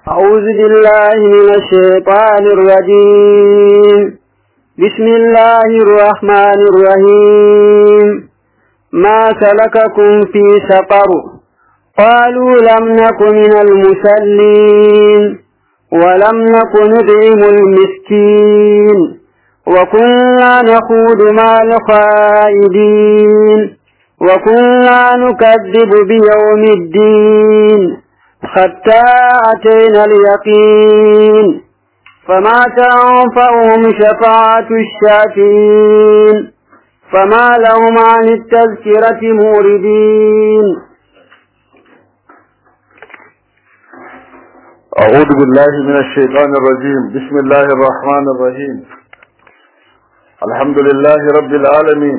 أعوذ بالله من الشيطان الرجيم بسم الله الرحمن الرحيم ما سلككم في سقر قالوا لم نك من المسلين ولم نك نطعم المسكين وكنا نخوض مع الخائدين وكنا نكذب بيوم الدين حتى أتينا اليقين فما تنفعهم شفاعة الشافعين فما لهم عن التذكرة موردين أعوذ بالله من الشيطان الرجيم بسم الله الرحمن الرحيم الحمد لله رب العالمين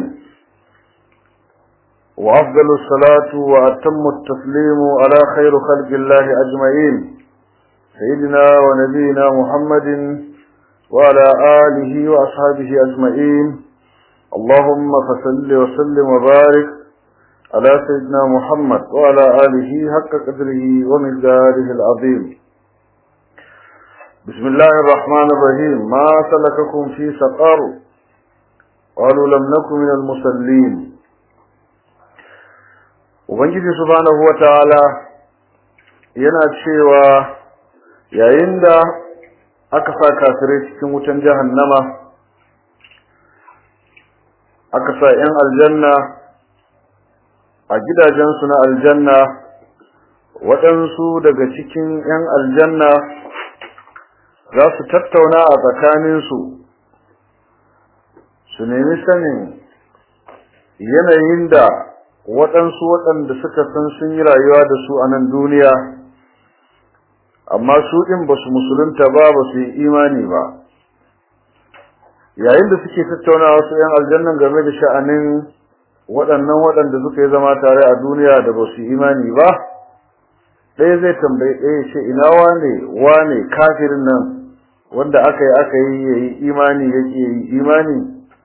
وأفضل الصلاة وأتم التسليم على خير خلق الله أجمعين سيدنا ونبينا محمد وعلى آله وأصحابه أجمعين اللهم فصل وسلم وبارك على سيدنا محمد وعلى آله حق قدره ومقداره العظيم بسم الله الرحمن الرحيم ما سلككم في سقر قالوا لم نكن من المصلين Ubangiji subhanahu wa ta'ala yana cewa yayin da aka sa kafirai cikin wutan jahannama aka sa ‘yan aljanna a gidajensu na aljanna waɗansu daga cikin ‘yan aljanna za su tattauna a tsakaninsu su nemi sanin yanayin da waɗansu waɗanda suka san sun yi rayuwa da su a nan duniya amma su ɗin ba su musulunta ba ba su yi imani ba yayin da suke tattauna wasu ‘yan aljannan game da sha'anin waɗannan waɗanda suka yi zama tare a duniya da ba su yi imani ba ɗaya zai tambayi ɗaya ce ina wane wane kafirin nan wanda aka yi aka yi ya yi imani yake yi imani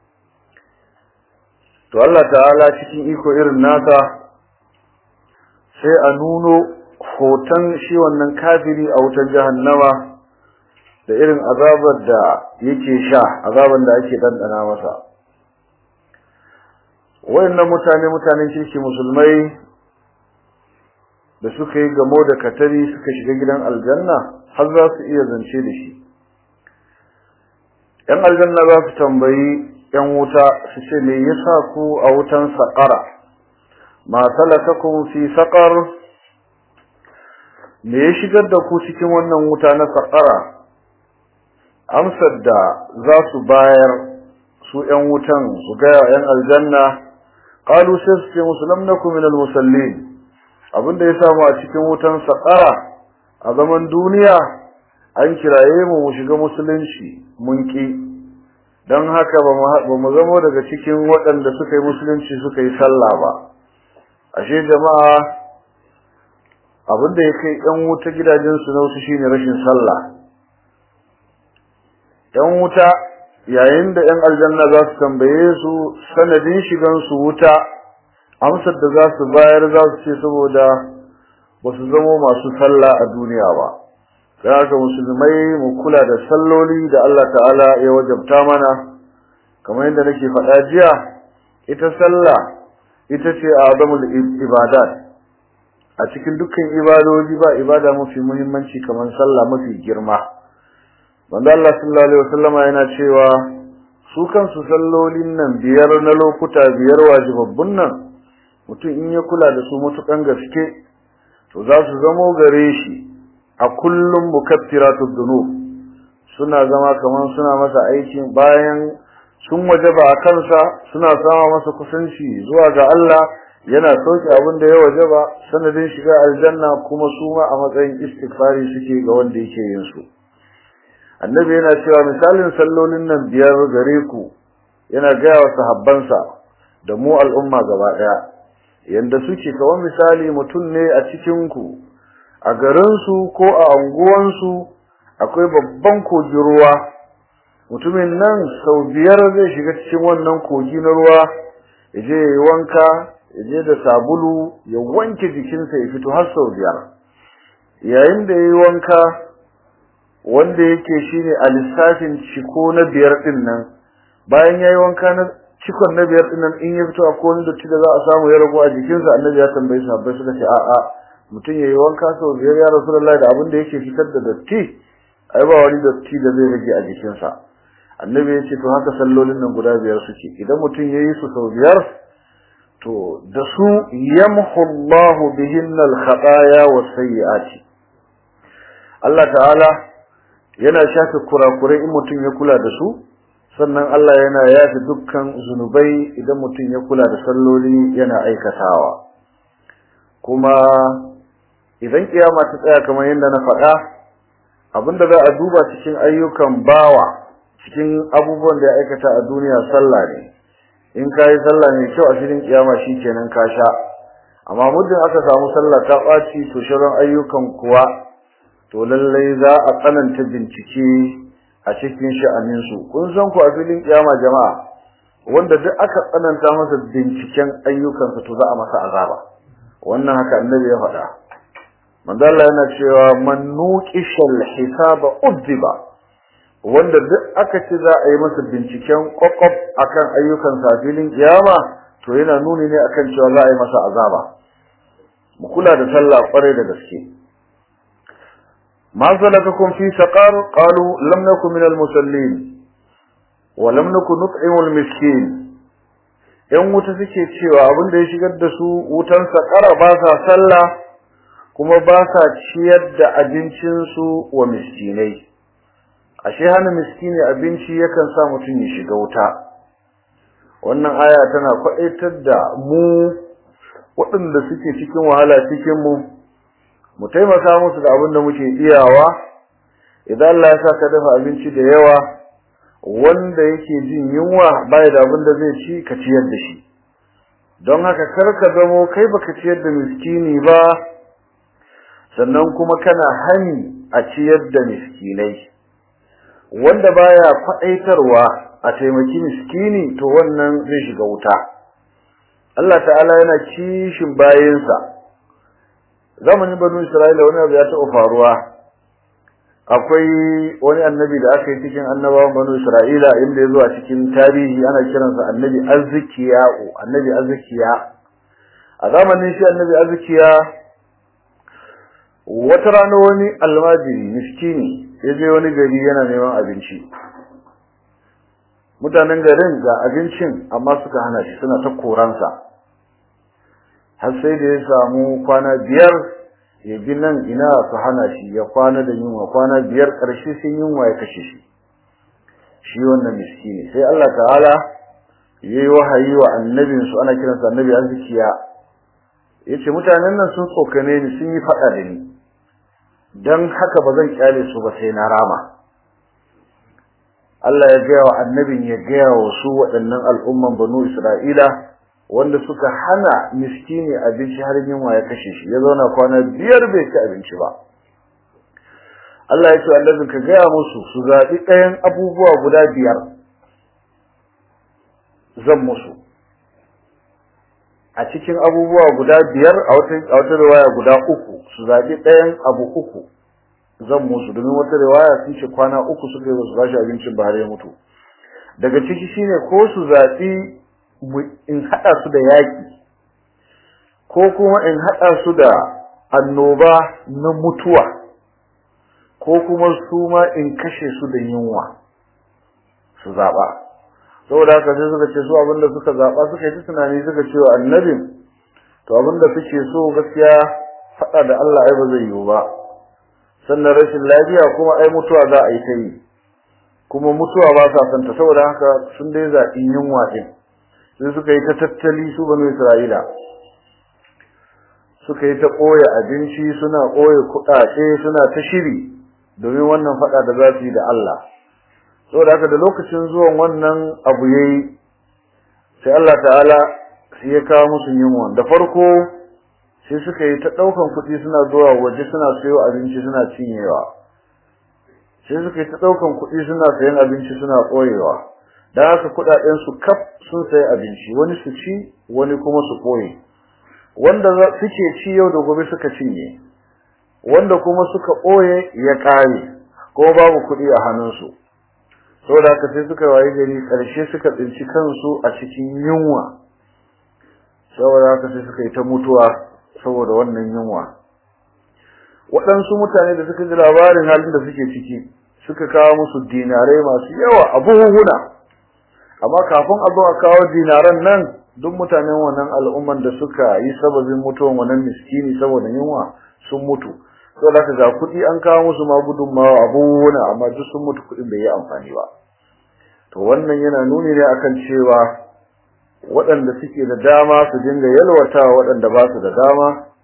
to Allah ta'ala cikin iko irin nasa sai a nuno hoton shi wannan kafiri a wutar jahannama da irin azabar da yake sha azabar da ake dandana masa wayannan mutane mutanen kirki musulmai da suka yi gamo da katari suka shiga gidan aljanna har za su iya zance da shi yan aljanna za su tambayi ‘yan wuta su ce me yasa ku a wutan saƙara, ma salakakum fi saƙar, me ya shigar da ku cikin wannan wuta na saƙara, amsar da za su bayar su ‘yan wutan su gaya ‘yan aljanna, ƙalu sai su ce musulam na minal musallin, abinda ya samu a cikin wutan saƙara a zaman duniya an kiraye mu mu shiga musulunci mun ƙi. don haka ba mu zamo daga cikin waɗanda suka yi musulunci suka yi sallah ba ashe jama'a abinda ya kai ɗan wuta gidajensu na wasu shine rashin sallah ɗan wuta yayin da ‘yan aljanna za su tambaye su sanadin shigansu wuta amsar da za su bayar za su ce saboda ba su zamo masu sallah a duniya ba da haka musulmai mu kula da salloli da Allah ta'ala ya wajabta mana kamar yadda nake faɗa jiya ita sallah ita ce azamul ibadat a cikin dukkan ibadoji ba ibada mafi muhimmanci kamar sallah mafi girma wanda Allah sallallahu alaihi wasallam yana cewa su kansu sallolin nan biyar na lokuta biyar wajibabbun nan mutum in ya kula da su matukan gaske to za su zamo gare shi a kullum mukaffiratud dunub suna zama kaman suna masa aikin bayan sun wajaba a kansa suna sama masa kusanci zuwa ga Allah yana sauke abin da ya wajaba sanadin shiga aljanna kuma su ma a matsayin istighfari suke ga wanda yake yin su annabi yana cewa misalin sallolin nan biyar gare ku yana gaya wa sahabbansa da mu al'umma gaba daya yanda suke kawai misali mutum ne a cikin ku a garinsu ko a anguwansu akwai babban kogin ruwa mutumin nan sau biyar zai shiga cikin wannan kogi na ruwa ya je ya yi wanka ya je da sabulu ya wanke jikinsa ya fito har sau biyar yayin da ya yi wanka wanda yake shine a lissafin ciko na biyar din nan bayan yayi wanka na cikon na biyar din nan in ya fito a wani dotti da za a samu ya rago a jikinsa annabi ya tambaye sahabbai suka ce a'a mutum yayi wanka sau biyar ya rasulullahi da abin da yake fitar da datti ai ba wani datti da zai rage a jikinsa annabi ya ce to haka sallolin nan guda biyar suke idan mutum yayi su sau biyar to da su yamhu Allahu bihinna al-khataya was-sayyi'ati Allah ta'ala yana shafe kurakurai in mutum ya kula da su sannan Allah yana yafe dukkan zunubai idan mutum ya kula da salloli yana aikatawa kuma idan kiyama ta tsaya kamar yadda na faɗa abinda za a duba cikin ayyukan bawa cikin abubuwan da ya aikata a duniya sallah ne in ka yi sallah mai kyau a filin kiyama shi kenan ka sha amma muddin aka samu sallah ta ɓaci to shirin ayyukan kuwa to lallai za a tsananta bincike a cikin sha'aninsu kun san ku a filin kiyama jama'a wanda duk aka tsananta masa binciken ayyukansa to za a masa azaba wannan haka annabi ya faɗa manzo Allah yana cewa man nuqishal hisaba udziba wanda duk aka ce za a yi masa binciken kwakwaf akan ayyukan sa filin kiyama to yana nuni ne akan cewa za a yi masa azaba mu kula da sallah kwarai da gaske ما سلككم في سقر قالوا لم نكن من المصلين ولم نكن نطعم المسكين yan wuta suke cewa abin da ya shigar da su wutan sakara ba sa sallah kuma ba sa ciyar da abincin su wa miskinai ashe hana miskini abinci yakan sa mutum ya shiga wuta wannan aya tana kwaɗaitar da mu waɗanda suke cikin wahala cikin mu mu taimaka musu da abin da muke iyawa idan Allah ya sa ka dafa abinci da yawa wanda yake jin yunwa bai da abin da zai ci ka ciyar da shi don haka kar ka zamo kai baka ciyar da miskini ba sannan kuma kana hani a ciyar da miskinai wanda baya faɗaitarwa a taimaki miskini to wannan zai shiga wuta Allah ta'ala yana kishin bayansa zamanin banu isra'ila wani abu ya taɓa faruwa akwai wani annabi da aka yi cikin annabawan banu isra'ila inda ya zo a cikin tarihi ana kiransa annabi azzikiya'u annabi azzikiya a zamanin shi annabi azzikiya wata rana wani almajiri miskini ya je wani gari yana neman abinci mutanen garin ga abincin amma suka hana shi suna ta koransa har sai da ya samu kwana biyar ya bi nan ina su hana shi ya kwana da yunwa kwana biyar ƙarshe sai yunwa ya kashe shi shi wannan miskini sai Allah ta'ala ya yi wahayi wa annabin su ana kiransa annabi arzikiya ya ce mutanen nan sun tsokane ni sun yi faɗa da ni don haka ba zan kyale su ba sai na rama Allah ya gaya wa annabin ya gaya wa su waɗannan al'umman banu Isra'ila wanda suka hana miskini abinci har yunwa ya kashe shi ya zauna kwana biyar bai ci abinci ba Allah ya ce annabin ka gaya musu su zaɓi ɗayan abubuwa guda biyar zan musu a cikin abubuwa guda biyar a wata riwaya guda uku su zaɓi ɗayan abu uku zan musu domin wata riwaya sun ce kwana uku suka yi wasu bashi abincin ba har ya mutu daga ciki shine ko su zaɓi in haɗa su da yaƙi ko kuma in haɗa su da annoba na mutuwa ko kuma su ma in kashe su da yunwa su zaɓa saboda haka sai suka ce su abinda suka zaɓa suka yi tunani suka ce wa annabin to abinda suke so gaskiya faɗa da Allah ai ba zai yiwu ba sannan rashin lafiya kuma ai mutuwa za a yi ta yi kuma mutuwa ba sa santa saboda haka sun dai zaɓi yunwa ɗin sai suka yi ta tattali su banu Isra'ila suka yi ta ɓoye abinci suna ɓoye kuɗaɗe suna ta shiri domin wannan faɗa da za su yi da Allah saboda haka da lokacin zuwan wannan abu yayi sai Allah ta'ala sai ya kawo musu yunwa da farko sai suka yi ta ɗaukan kuɗi suna zuwa waje suna sayo abinci suna cinyewa sai suka yi ta ɗaukan kuɗi suna sayan abinci suna ɓoyewa da haka kuɗaɗen su kaf sun sayi abinci wani su ci wani kuma su ɓoye wanda suke ci yau da gobe suka cinye wanda kuma suka ɓoye ya ƙare ko babu kuɗi a hannunsu saboda haka sai suka waye gari ƙarshe suka tsinci kansu a cikin yunwa saboda haka sai suka yi ta mutuwa saboda wannan yunwa waɗansu mutane da suka ji labarin halin da suke ciki suka kawo musu dinarai masu yawa a buhuhuna amma kafin a zo a kawo dinaran nan duk mutanen wannan al'umman da suka yi sababin mutuwan wannan miskini saboda yunwa sun mutu saboda haka ga kuɗi an kawo musu ma gudunmawa a buhuhuna amma duk sun mutu kuɗin bai yi amfani ba to wannan yana nuni ne akan cewa waɗanda suke da dama su dinga yalwatawa waɗanda ba su da dama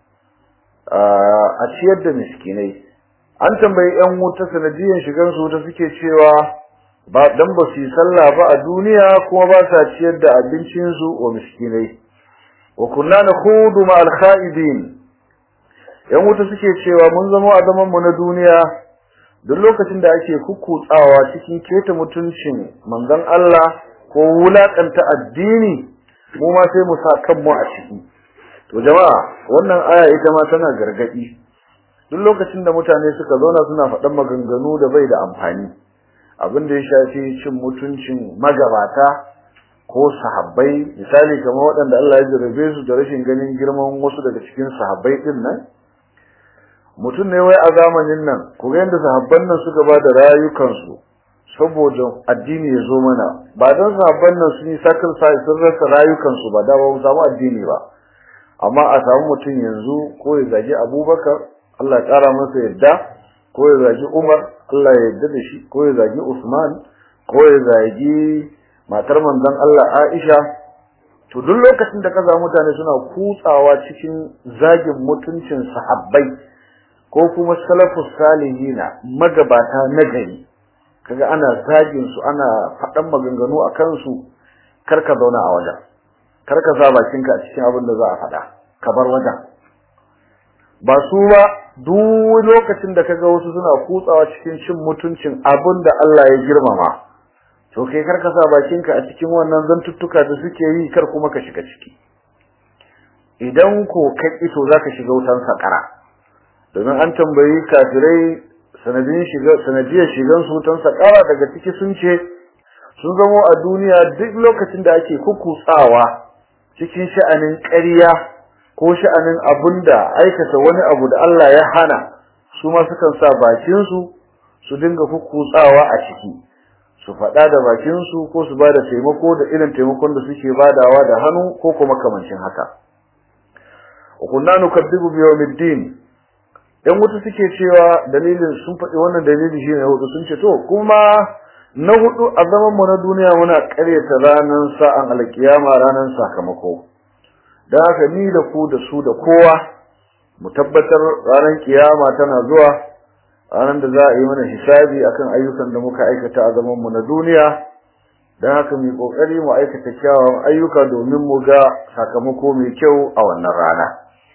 a ciyar da miskinai an tambayi ƴan wuta sanadiyan shigan su wuta suke cewa ba dan ba su yi sallah ba a duniya kuma ba sa ciyar da abincin su wa miskinai wa kunna nakhudu ma al-khaibin ƴan wuta suke cewa mun zama a zaman mu na duniya duk lokacin da ake kukkutsawa cikin keta mutuncin manzon Allah ko wulakanta addini mu ma sai mu sa kanmu a ciki to jama'a wannan aya ita ma tana gargadi duk lokacin da mutane suka zauna suna faɗan maganganu da bai da amfani abin da ya shafi cin mutuncin magabata ko sahabbai misali kamar waɗanda Allah ya jarabe su da rashin ganin girman wasu daga cikin sahabbai din nan mutum ne wai a zamanin nan ku ga yadda sahabban nan suka ba da rayukansu saboda addini ya zo mana ba don sahabban nan sun yi sacrifice sun rasa rayukansu ba da ba mu samu addini ba amma a samu mutum yanzu ko ya zagi abubakar Allah ya ƙara masa yadda ko ya zagi umar Allah ya yadda da shi ko ya zagi usman ko ya zagi matar manzon Allah aisha to duk lokacin da ka samu mutane suna kutsawa cikin zagin mutuncin sahabbai ko kuma salafus salihina magabata na gari kaga ana zagin su ana faɗan maganganu a kansu kar ka zauna a wajen kar ka sa bakinka a cikin abin da za a faɗa ka bar wajen ba su ba duk lokacin da kaga wasu suna kutsawa cikin cin mutuncin abin da Allah ya girmama to kai kar ka sa bakinka a cikin wannan zantuttuka da suke yi kar kuma ka shiga ciki idan ko ka to zaka shiga wutan sakara domin an tambayi kafirai sanadin shiga sanadiyar shigan su wutan sakara daga ciki sun ce sun zamo a duniya duk lokacin da ake kukutsawa cikin sha'anin ƙarya ko sha'anin abunda aikata wani abu da Allah ya hana su ma sukan sa bakin su su dinga kukutsawa a ciki su faɗa da bakin su ko su bada taimako da irin taimakon da suke badawa da hannu ko kuma kamancin haka wa kunna nukadibu bi yawmiddin yan wuta suke cewa dalilin sun faɗi wannan dalili shine hudu sun ce to kuma na hudu a zaman mu na duniya muna ƙaryata ranar sa'an alkiyama ranar sakamako dan haka ni da ku da su da kowa mu tabbatar ranar kiyama tana zuwa ranar da za a yi mana hisabi akan ayyukan da muka aikata a zaman mu na duniya dan haka mu kokari mu aikata kyawawan ayyuka domin mu ga sakamako mai kyau a wannan rana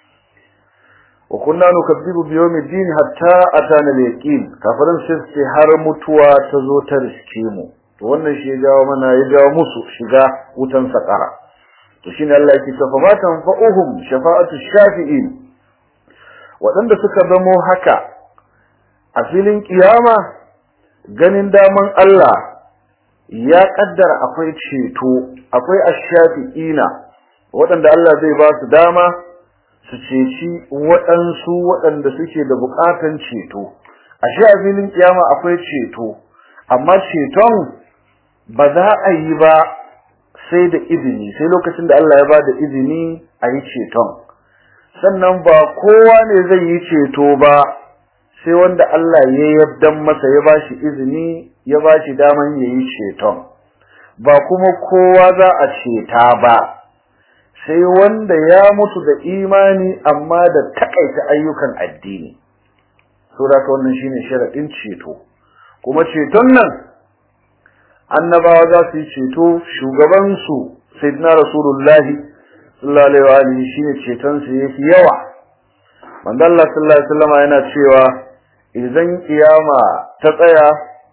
wa kunna nukazzibu bi yawmi din hatta atana al-yaqin kafirin sai har mutuwa ta zo ta riske mu to wannan shi ya jawo mana ya jawo musu shiga wutan sakara to shine Allah yake cewa fa tanfa'uhum shafa'atu shafi'in wadanda suka zamo haka a filin kiyama ganin daman Allah ya kaddara akwai ceto akwai ash-shafi'ina wadanda Allah zai ba su dama su ceci waɗansu waɗanda suke da buƙatan ceto ashe a filin kiyama akwai ceto amma ceton ba za a yi ba sai da izini sai lokacin da Allah ya ba da izini a yi ceton sannan ba kowa ne zai yi ceto ba sai wanda Allah ya yarda masa ya ba shi izini ya ba shi daman ya yi ceton ba kuma kowa za a ceta ba sai wanda ya mutu da imani amma da takaita ayyukan addini saboda wannan shine sharadin ceto kuma ceton nan annabawa za su yi ceto shugaban su sayyidina rasulullahi sallallahu alaihi wa alihi shine ceton sa yake yawa manzo Allah sallallahu alaihi wasallam yana cewa idan kiyama ta tsaya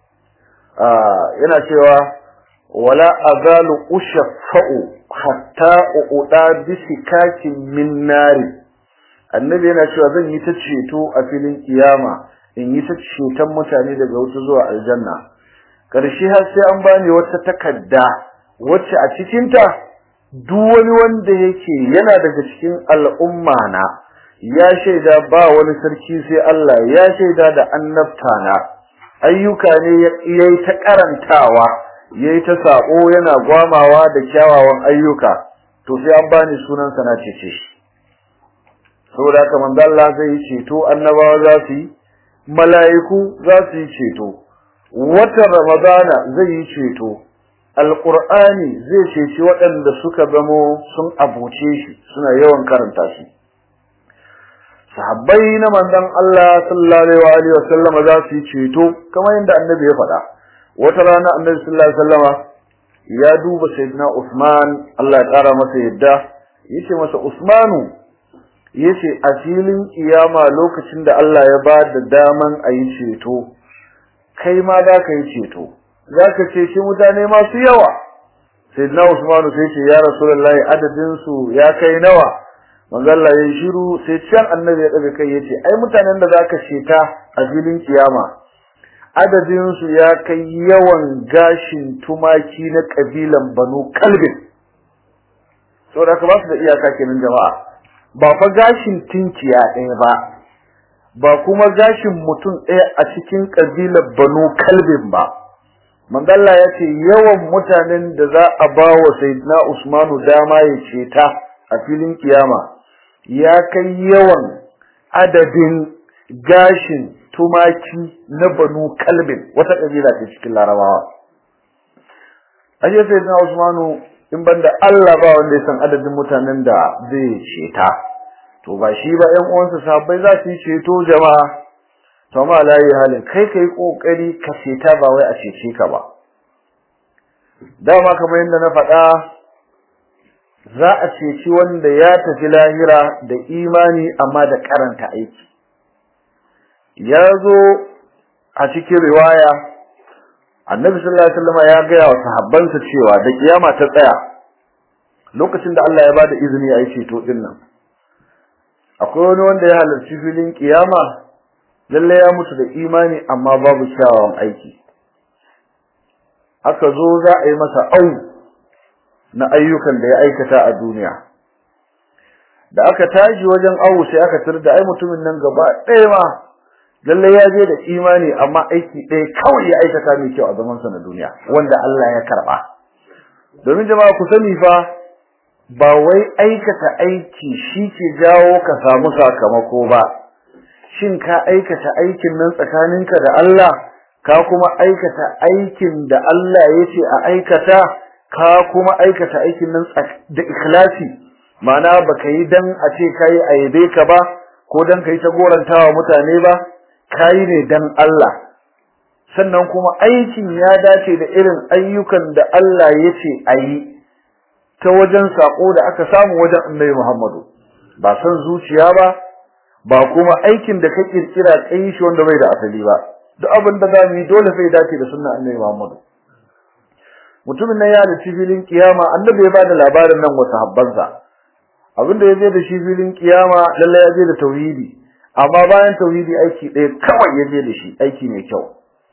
yana cewa wala azalu ushaffa'u hatta uda bisikakin min nari annabi yana cewa zan yi ta ceto a filin kiyama in yi ta ceton mutane daga wuta zuwa aljanna ƙarshe har sai an bani wata takarda wacce a cikinta duk wani wanda yake yana daga cikin al'umma na ya shaida ba wani sarki sai Allah ya shaida da annabta na ayyuka ne yayi ta karantawa yayi ta sako yana gwamawa da kyawawan ayyuka to sai an bani sunan sa na cece shi saboda haka manzo Allah zai yi ceto annabawa za su yi mala'iku za su yi ceto watan ramadana zai yi ceto alqur'ani zai ceci waɗanda suka zamo sun abuce shi suna yawan karanta shi sahabbai na manzon Allah sallallahu alaihi wa sallam za su yi ceto kamar yadda annabi ya faɗa wata rana annabi sallallahu alaihi wa sallama ya duba sayyidina Usman Allah ya ƙara masa yadda yace masa Usmanu yace a filin kiyama lokacin da Allah ya ba da daman a yi ceto kai ma za ka yi ceto za ka ce shi mutane masu yawa sayyidina Usmanu sai ce ya rasulullahi adadin su ya kai nawa manzo Allah ya shiru sai can annabi ya daga kai yace ai mutanen da zaka sheta a filin kiyama adadin su ya kai yawan gashin tumaki na kabilan Banu Kalbin saboda haka ba su da iyaka kenan jama'a ba fa gashin tinkiya ɗaya ba ba kuma gashin mutum ɗaya a cikin kabilan Banu Kalbin ba manzo Allah ya ce yawan mutanen da za a ba wa sayyidina Usmanu dama ya ceta a filin kiyama ya kai yawan adadin gashin tumaki na banu kalbin wata kabila ce cikin larabawa aje sai na usmanu in banda Allah ba wanda ya san adadin mutanen da zai ceta to ba shi ba ƴan uwansa sahabbai za su yi ceto jama'a to ma layi halin kai kai kokari ka ceta ba wai a cece ka ba dama kamar yadda na faɗa za a ceci wanda ya tafi lahira da imani amma da karanta aiki ya zo a cikin riwaya annabi sallallahu alaihi wasallam ya gaya wa sahabbansa cewa da kiyama ta tsaya lokacin da Allah ya bada izini a yi ceto din nan akwai wani wanda ya halarci filin kiyama lalle ya mutu da imani amma babu kyawawan aiki aka zo za a yi masa au na ayyukan da ya aikata a duniya da aka tashi wajen awu sai aka tar da ai mutumin nan gaba ɗaya ma lalle ya je da imani amma aiki ɗaya kawai ya aikata mai kyau a zaman sa na duniya wanda Allah ya karba domin jama'a ku sani fa ba wai aikata aiki shi ke jawo ka samu sakamako ba shin ka aikata aikin nan tsakaninka da Allah ka kuma aikata aikin da Allah ya ce a aikata ka kuma aikata aikin nan da ikhlasi ma'ana baka yi dan a ce kai ayabe ka ba ko dan kai ta gorantawa mutane ba kai ne dan Allah sannan kuma aikin ya dace da irin ayyukan da Allah ya ce ayi ta wajen sako da aka samu wajen Annabi Muhammadu ba san zuciya ba ba kuma aikin da ka kirkira kai shi wanda bai da asali ba duk abin da zamu yi dole sai dace da sunnar Annabi Muhammadu mutumin nan ya da filin kiyama annabi ya bada labarin nan wasu habbansa abinda ya je da shi filin kiyama lalle ya je da tauhidi amma bayan tauhidi aiki ɗaya kawai ya je da shi aiki mai kyau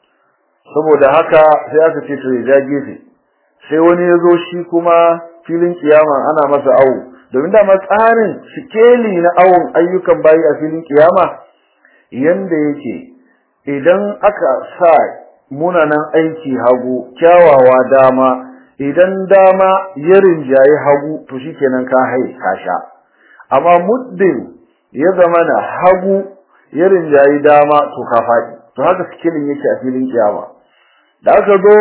saboda haka sai aka ce to ya ja gefe sai wani ya zo shi kuma filin kiyama ana masa awo domin dama tsarin sikeli na awon ayyukan bayi a filin kiyama yanda yake idan aka sa munanan aiki hagu kyawawa dama idan dama ya rinjaye hagu to shikenan ka hai ka sha amma muddin ya zama na hagu ya rinjaye dama to ka faɗi to haka sikilin yake a filin kiyama da aka zo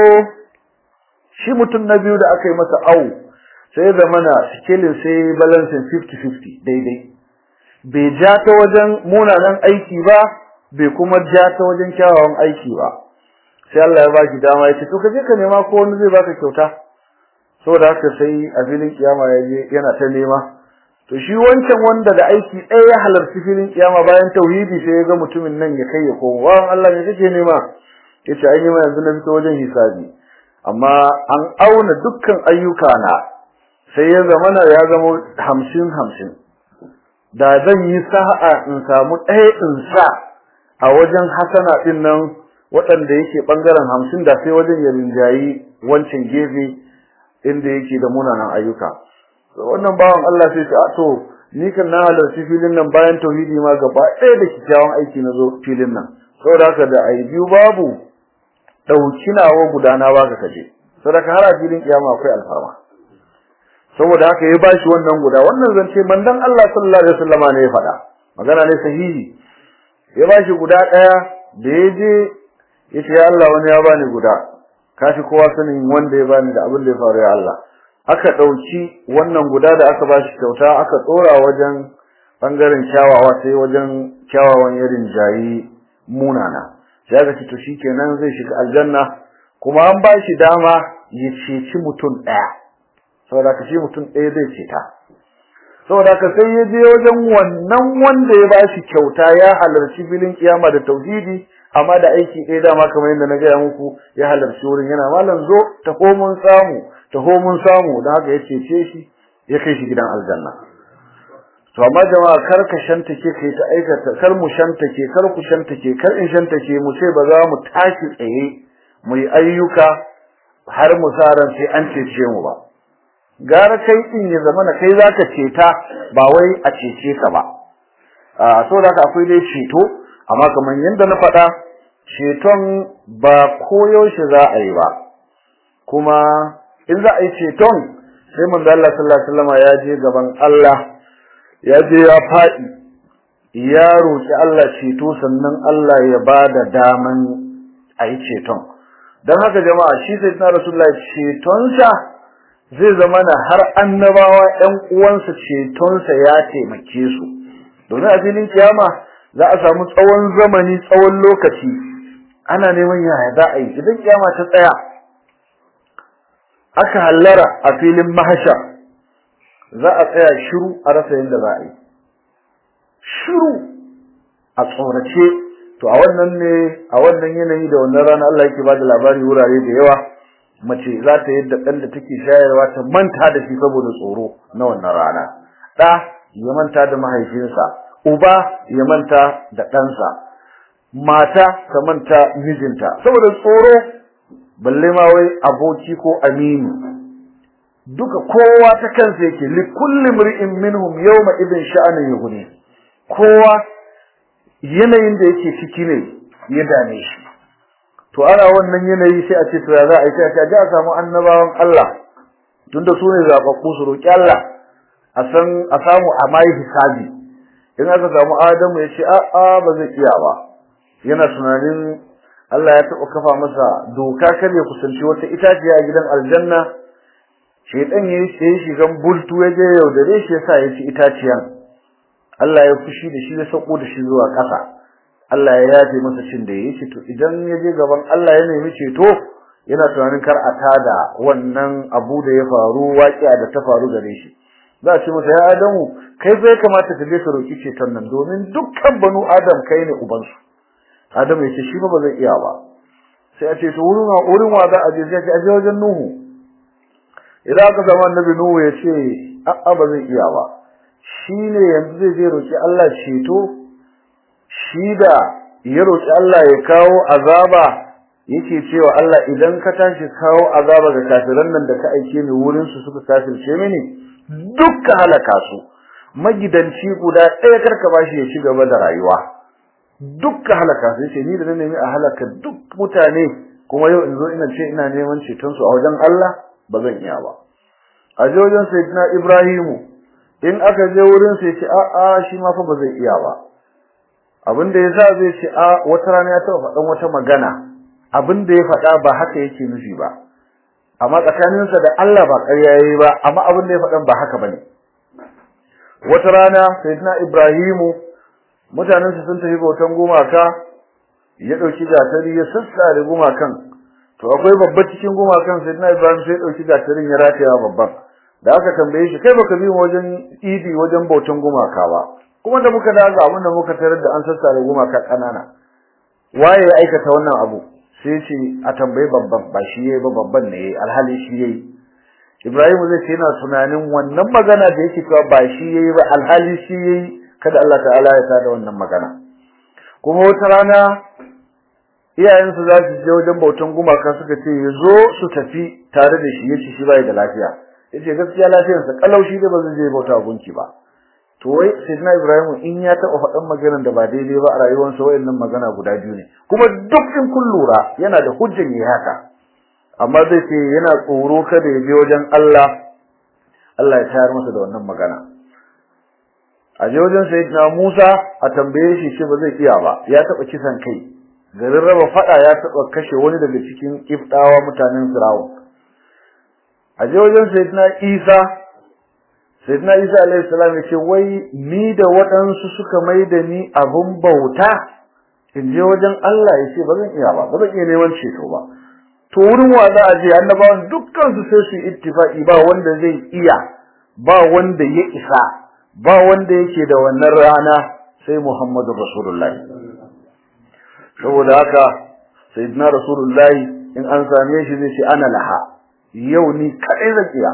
shi mutum na biyu da aka yi masa au sai zama na sikilin sai balansin 50-50 daidai bai ja ta wajen munanan aiki ba bai kuma ja ta wajen kyawawan aiki ba sai Allah ya baki dama ya ce to kaje ka nema ko wani zai baka kyauta saboda haka sai a filin kiyama ya je yana ta nema to shi wancan wanda da aiki ɗaya ya halarci filin kiyama bayan tauhidi sai ya ga mutumin nan ya kai ya komo wa Allah me kake nema yace ai nema yanzu na fito wajen hisabi amma an auna dukkan ayyuka na sai ya zama na ya zama hamsin hamsin da zan yi sa'a in samu ɗaya in sa a wajen hasana din nan waɗanda yake bangaren hamsin da sai wajen ya rinjayi wancan gefe inda yake da munanan ayyuka wannan bawan Allah sai ta to ni kan na halarci filin nan bayan tauhidi ma gaba ɗaya da kyakkyawan aiki na zo filin nan saboda haka da ai biyu babu dauki nawa gudana baka kaje saboda har a filin kiyama akwai alfarma saboda haka ya bashi wannan guda wannan zance mandan Allah sallallahu alaihi wasallama ne ya faɗa magana ne sahihi ya bashi guda ɗaya da ya je ya ce ya Allah wani ya bani guda kafi kowa sanin wanda ya bani da abin da ya faru ya Allah aka ɗauki wannan guda da aka bashi kyauta aka tsora wajen bangaren kyawawa sai wajen kyawawan irin jayi munana sai aka ce to shikenan zai shiga aljanna kuma an bashi dama ya ceci mutum ɗaya saboda ka shi mutum ɗaya zai ceta saboda ka sai ya je wajen wannan wanda ya bashi kyauta ya halarci filin kiyama da tauhidi amma da aiki ɗaya dama kamar yadda na gaya muku ya halarci wurin yana malam zo ta mun samu ta mun samu don haka ya cece shi ya kai shi gidan aljanna to amma jama'a kar ka shantake kai ta aikata kar mu shantake kar ku shantake kar in shantake mu ce ba za mu tashi tsaye mu yi ayyuka har mu sa ran sai an cece mu ba gara kai din ya zama na kai zaka ceta ba wai a cece ka ba a so da akwai dai ceto amma kamar yadda na faɗa ceton ba koyaushe za a yi ba kuma in za a yi ceton sai manzo Allah sallallahu alaihi wasallam ya je gaban Allah ya je ya faɗi ya roki Allah ceto sannan Allah ya bada daman a yi ceton dan haka jama'a shi sai na rasulullahi cetonsa zai zama na har annabawa ƴan uwansa cetonsa ya taimake su domin a filin kiyama za a samu tsawon zamani tsawon lokaci ana neman yaya za a yi idan kiyama ta tsaya aka hallara a filin mahasha za a tsaya shiru a rasa yadda za a yi shiru a tsorace to a wannan ne a wannan yanayi da wannan rana Allah yake bada labari wurare da yawa mace za ta yadda ɗan da take shayarwa ta manta da shi saboda tsoro na wannan rana ɗa ya manta da mahaifinsa uba ya manta da ɗansa mata ta manta mijinta saboda tsoro balle ma wai aboki ko amini duka kowa ta kansa yake li kulli mri'in minhum yawma idin sha'anin yughni kowa yanayin da yake ciki ne ya dame shi to ana wannan yanayi sai a ce to ya za a yi sai a ji a samu annabawan Allah tunda su ne zaɓaɓɓu su roƙi Allah a san a samu a mai hisabi in aka samu Adamu ya ce a'a ba zai iya ba yana tunanin Allah ya taɓa kafa masa doka kar ya kusanci wata itaciya a gidan aljanna shedan yayi sai shigan bultu ya je yaudare shi yasa ya ci itaciyan Allah ya fushi da shi ya sako da shi zuwa ƙasa Allah ya yafe masa cin da yake to idan ya je gaban Allah ya nemi ceto yana tunanin kar a tada wannan abu da ya faru waƙiya da ta faru gare shi za a ce masa ya Adamu kai bai kamata ka je ka roki ceton nan domin dukkan banu Adam kai ne ubansu Adam ya ce shi ba zai iya ba sai a ce to wurin wa wurin wa za a je sai a je wajen Nuhu idan aka zama annabi Nuhu ya ce a'a ba zai iya ba shine yanzu zai je roki Allah ceto shi da ya roki Allah ya kawo azaba yake cewa Allah idan ka tashi kawo azaba ga kafiran nan da ka aike ni wurin su suka kafirce mini dukkan halaka su magidanci guda ɗaya karka bashi ya ci gaba da rayuwa dukkan halaka sai ce ni da na nemi a halaka duk mutane kuma yau in zo ina ce ina neman ceton su a wajen Allah ba zan iya ba a je wajen sayyidina Ibrahimu in aka je wurin sai ce a a shi ma fa ba zai iya ba abin da yasa zai ce a wata rana ya taɓa faɗan wata magana abin da ya faɗa ba haka yake nufi ba amma tsakaninsa da Allah ba ƙarya yayi ba amma abin da ya faɗan ba haka bane wata rana sayyidina Ibrahimu mutanensa sun tafi bautan gumaka ya dauki gatari ya sassare gumakan to akwai babba cikin gumakan sayyidina Ibrahim sai ya dauki gatarin ya rataya babban da aka tambaye shi kai baka bi wajen idi wajen bautan gumaka ba kuma da muka daga abin da muka tarar da an sassare gumaka kanana waye ya aikata wannan abu sai ce a tambayi babban ba shi yayi ba babban ne yayi alhali shi yayi Ibrahim zai ce yana tunanin wannan magana da yake cewa ba shi yayi ba alhali shi yayi kada Allah ta'ala ya tada wannan magana kuma wata rana iyayensu za su je wajen bautan gumaka suka ce ya zo su tafi tare da shi yace shi bai da lafiya yace gaskiya lafiyarsa kalau shi da ba zai je bauta gunki ba to wai sayyidina ibrahim in ya taba faɗan maganar da ba daidai ba a rayuwarsa wayannan magana guda biyu ne kuma duk in kun lura yana da hujjan yi haka amma zai ce yana tsoro kada ya je wajen Allah Allah ya tayar masa da wannan magana a je wajen sayyidina Musa a tambaye shi shi ba zai iya ba ya taba kisan kai garin raba fada ya taba kashe wani daga cikin kifdawa mutanen Firawun a je wajen sayyidina Isa sayyidina Isa alaihi salam yace wai ni da waɗansu suka maida ni abun bauta in je wajen Allah yace ba zan iya ba ba zan iya neman ceto ba to wurin wa za a je annabawan dukkan su sai su ittifaqi ba wanda zai iya ba wanda ya isa ba wanda yake da wannan rana sai Muhammadu Rasulullahi saboda haka sayyidina Rasulullahi in an same shi zai ce ana laha yau ni kadai zan iya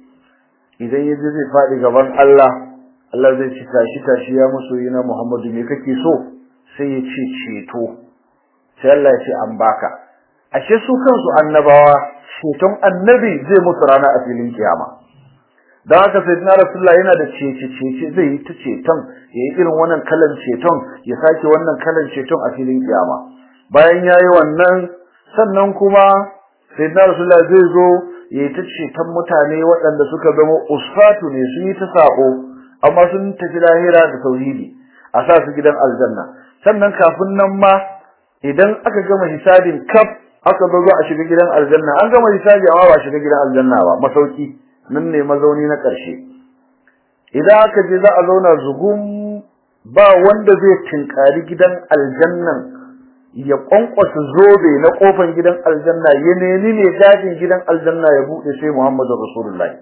idan yaje zai fadi gaban Allah Allah zai ci tashi tashi ya musu yana Muhammadu me kake so sai ya ce ceto sai Allah ya ce an baka ashe su kansu annabawa ceton annabi zai musu rana a filin kiyama dan haka sayyidina rasulullah yana da cece cece zai yi ta ceton yayi irin wannan kalan ceton ya sake wannan kalan ceton a filin kiyama bayan yayi wannan sannan kuma sayyidina rasulullah zai zo yayi ta ceton mutane waɗanda suka zama usfatu ne su yi ta sako amma sun tafi lahira da tauhidi a sa su gidan aljanna sannan kafin nan ma idan aka gama hisabin kaf aka zo a shiga gidan aljanna an gama hisabi amma ba shiga gidan aljanna ba masauki nan ne mazauni na ƙarshe idan aka je za a zauna zugum ba wanda zai tinkari gidan aljannan ya kwankwasa zobe na kofan gidan aljanna ya nemi ne gadin gidan aljanna ya bude sai Muhammadu Rasulullahi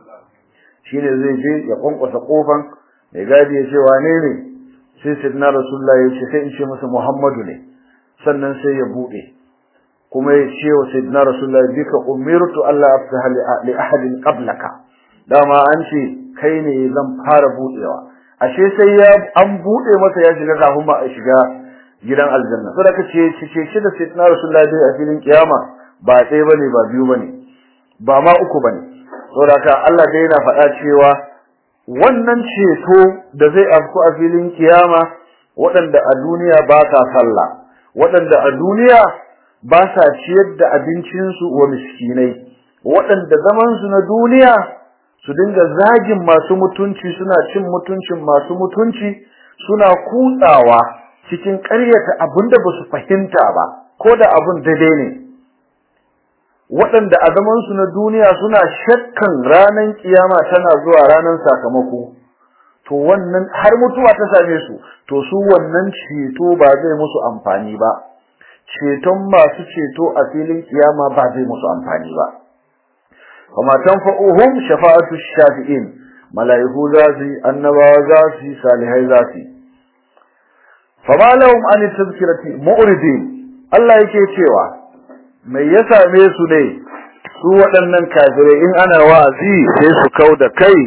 shine zai je ya kwankwasa kofan mai gadi ya ce wane ne sai sidna Rasulullahi ya ce sai in ce masa Muhammadu ne sannan sai ya bude kuma ya ce wa sayyidina rasulullahi bika umirtu Allah afsaha li ahadin qablaka dama an ce kai ne zan fara budewa ashe sai ya an bude masa ya shiga kafin ba a shiga gidan aljanna saboda kace ce ce shi da sayyidina rasulullahi a filin kiyama ba ɗaya bane ba biyu bane ba ma uku bane saboda ka Allah dai yana faɗa cewa wannan ceto da zai afku a filin kiyama waɗanda a duniya ba sa sallah waɗanda a duniya ba sa ciyar da abincinsu wa miskinai waɗanda zamansu na duniya su dinga zagin masu mutunci suna cin mutuncin masu mutunci suna kutsawa cikin ƙaryata abinda ba su fahimta ba ko da abin daidai ne waɗanda a zamansu na duniya suna shakkan ranar kiyama tana zuwa ranar sakamako to wannan har mutuwa ta same su to su wannan ceto ba zai musu amfani ba ceton masu ceto a filin kiyama ba zai musu amfani ba kuma tanfa'uhum shafa'atu shafi'in malaiku za su annabawa za su salihai za su fama lahum an tazkirati mu'ridin Allah yake cewa mai ya same su ne su waɗannan kafirai in ana wa'azi sai su kau da kai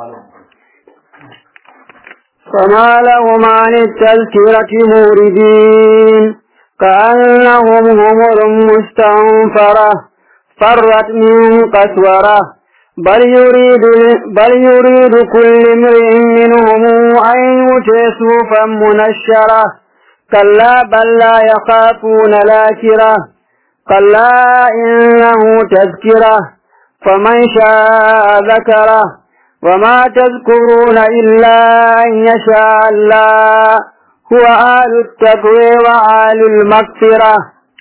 فما لهم عن التذكرة موردين كأنهم همر مستنفرة فرت من قسورة بل يريد بل يريد كل امرئ منهم أن يؤتي صوفا منشرة كلا بل لا يخافون الآخرة كلا إنه تذكرة فمن شاء ذكره وما تذكرون إلا أن يشاء الله هو آل التقوى وآل المغفرة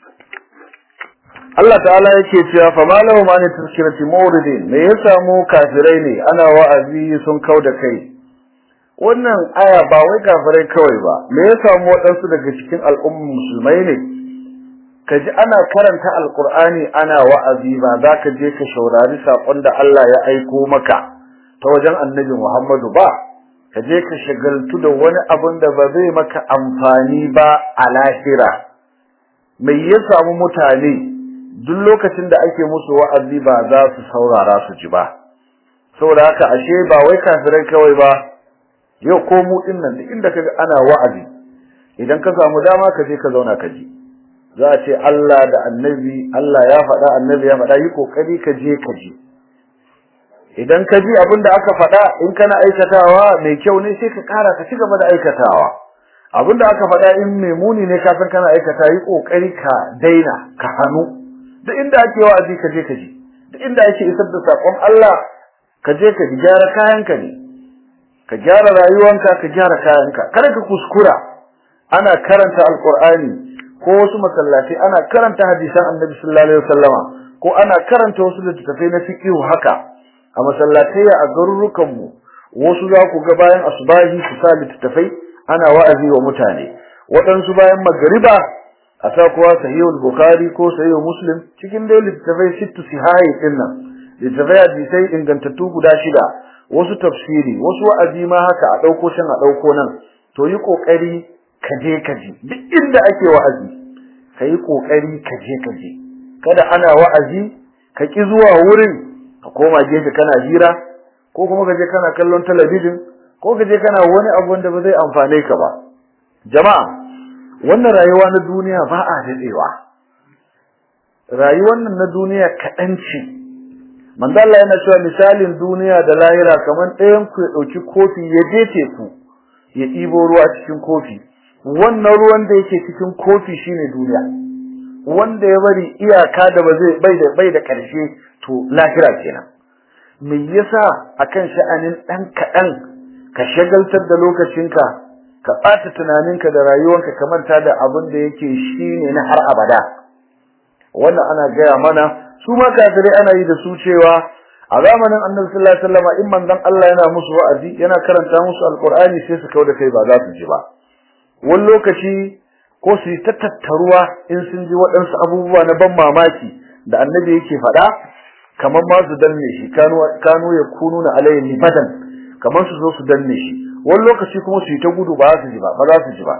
Allah ta'ala yake cewa fa malahum an tazkirati mawridin me ya samu kafirai ne ana wa'azi sun kauda kai wannan aya ba wai kafirai kawai ba me ya samu waɗansu daga cikin al'ummar musulmai ne kaji ana karanta alqur'ani ana wa'azi ba za ka je ka shaurari sakon da Allah ya aiko maka ta wajen annabi Muhammadu ba ka je ka shagaltu da wani abin da ba zai maka amfani ba a lahira mai ya samu mutane duk lokacin da ake musu wa'azi ba za su saurara su ji ba saboda haka ashe ba wai kafirai kawai ba yau ko mu din nan duk inda kaga ana wa'azi idan ka samu dama ka je ka zauna ka ji za a ce Allah da annabi Allah ya faɗa annabi ya faɗa yi kokari ka je ka ji idan ka ji abin da aka faɗa in kana aikatawa mai kyau ne sai ka ƙara ka ci gaba da aikatawa abin da aka faɗa in mai muni ne ka san kana aikata yi kokari ka daina ka hannu duk inda ake wa'azi ka je ka ji duk inda ake isar da sakon Allah ka je ka ji gyara kayanka ne ka gyara rayuwanka ka gyara kayanka kada ka kuskura ana karanta alqur'ani ko wasu masallaci ana karanta hadisan annabi sallallahu alaihi wasallama ko ana karanta wasu littattafai na fiqh haka a masallatai a garurukan mu wasu za ku ga bayan asbahi su sa littattafai ana wa'azi wa mutane waɗansu bayan magriba a sa kuwa sahihul bukhari ko sahihul muslim cikin dai littattafai sittu sihai din nan littattafai hadisai ingantattu guda shida wasu tafsiri wasu wa'azi ma haka a dauko shan a dauko nan to yi kokari ka je ka je duk inda ake wa'azi ka yi kokari ka je ka je kada ana wa'azi ka ki zuwa wurin ka koma gefe kana hira ko kuma ka je kana kallon talabijin ko ka je kana wani abu wanda ba zai amfane ka ba jama'a wannan rayuwa na duniya ba a dadewa rayuwar nan na duniya kaɗan ce manzo Allah yana cewa misalin duniya da lahira kaman ɗayan ku ya ɗauki kofi ya je teku ya ɗibo ruwa cikin kofi wannan ruwan da yake cikin kofi shine duniya wanda ya bari iyaka da ba zai bai da bai da ƙarshe to lahira kenan me yasa akan sha'anin ɗan kaɗan ka shagaltar da lokacinka ka ɓata tunaninka da rayuwanka ka manta da abin da yake shine na har abada wannan ana gaya mana su ma kafirai ana yi da su cewa a zamanin annabi sallallahu alaihi wasallam in manzon Allah yana musu wa'azi yana karanta musu alqur'ani sai su kauda kai ba za su ji ba wani lokaci ko su yi ta tattaruwa in sun ji waɗansu abubuwa na ban mamaki da annabi yake faɗa kamar ma su danne shi kanu kanu ya kunu na alayhi libadan kamar su zo su danne shi wani lokaci kuma su yi ta gudu ba za su ji ba ba za su ji ba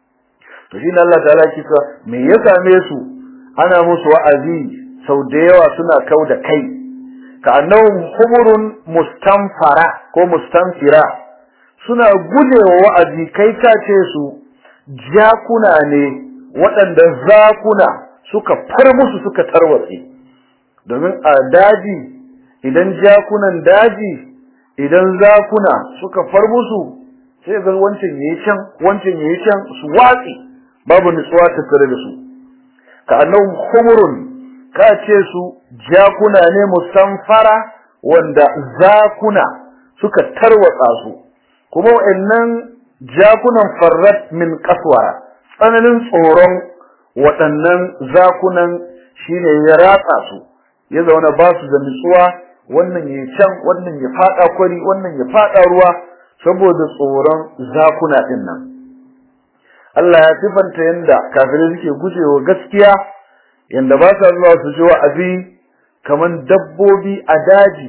to shi Allah ta'ala yake cewa me ya same su ana musu wa'azi sau da yawa suna kau da kai ka annahum humurun mustanfara ko mustanfira suna gujewa wa'azi kai ka ce su jakuna ne waɗanda zakuna suka far musu suka tarwatse domin a daji idan jakunan daji idan zakuna suka far musu sai ga wancan yayi can wancan yayi can su watsi babu nutsuwa tattare da su ka annahum humurun ka ce su jakuna ne musamfara wanda zakuna suka tarwatsa su kuma wa'annan jakunan farrat min kaswara tsananin tsoron waɗannan zakunan shine ya ratsa su ya zauna ba su da nutsuwa wannan ya can wannan ya fada kwari wannan ya fada ruwa saboda tsoron zakuna din nan Allah ya sifanta yanda kafirai suke gujewa gaskiya yanda ba sa zuwa su ji wa'azi kaman dabbobi a daji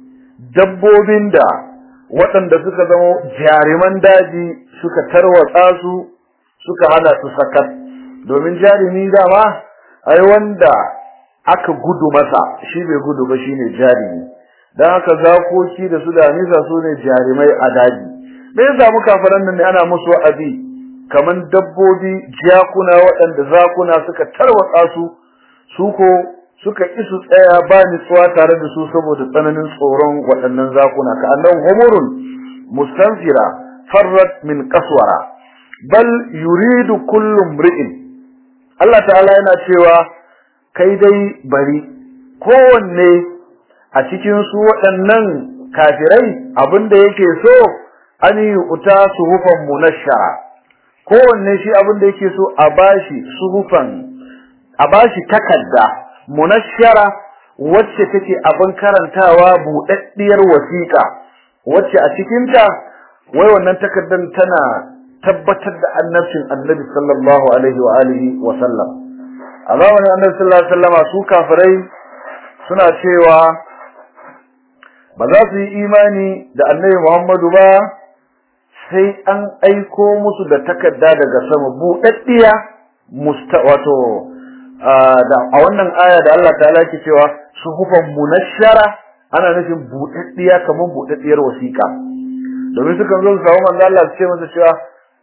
dabbobin da waɗanda suka zama jariman daji suka tarwatsa su suka hana su sakat domin jarumi dama ai wanda aka gudu masa shi bai gudu ba shine jarumi dan haka zakoki da su da nisa su ne jarimai a daji me yasa mu kafaran nan ne ana musu wa'azi kaman dabbobi jakuna waɗanda zakuna suka tarwatsa su su ko suka ki su tsaya ba nutsuwa tare da su saboda tsananin tsoron waɗannan zakuna ka annan humurun mustanfira farrat min qaswara bal yuridu kullu mri'in Allah ta'ala yana cewa kai dai bari kowanne a cikin su waɗannan kafirai abinda yake so an yi uta suhufan munashara kowanne shi abinda yake so a bashi suhufan a bashi takarda munashara wacce take abin karantawa buɗaɗɗiyar wasiƙa wacce a cikinta wai wannan takardar tana tabbatar da annabcin annabi sallallahu alaihi wa alihi wa sallam a zamanin annabi sallallahu alaihi wa sallama su kafirai suna cewa ba za su yi imani da annabi Muhammadu ba sai an aiko musu da takarda daga sama buɗaɗɗiya musta wato da a wannan aya da Allah ta'ala yake cewa suhufan munashshara ana nufin buɗaɗɗiya kamar buɗaɗɗiyar wasiƙa domin sukan zo su samu manzo Allah su ce masa cewa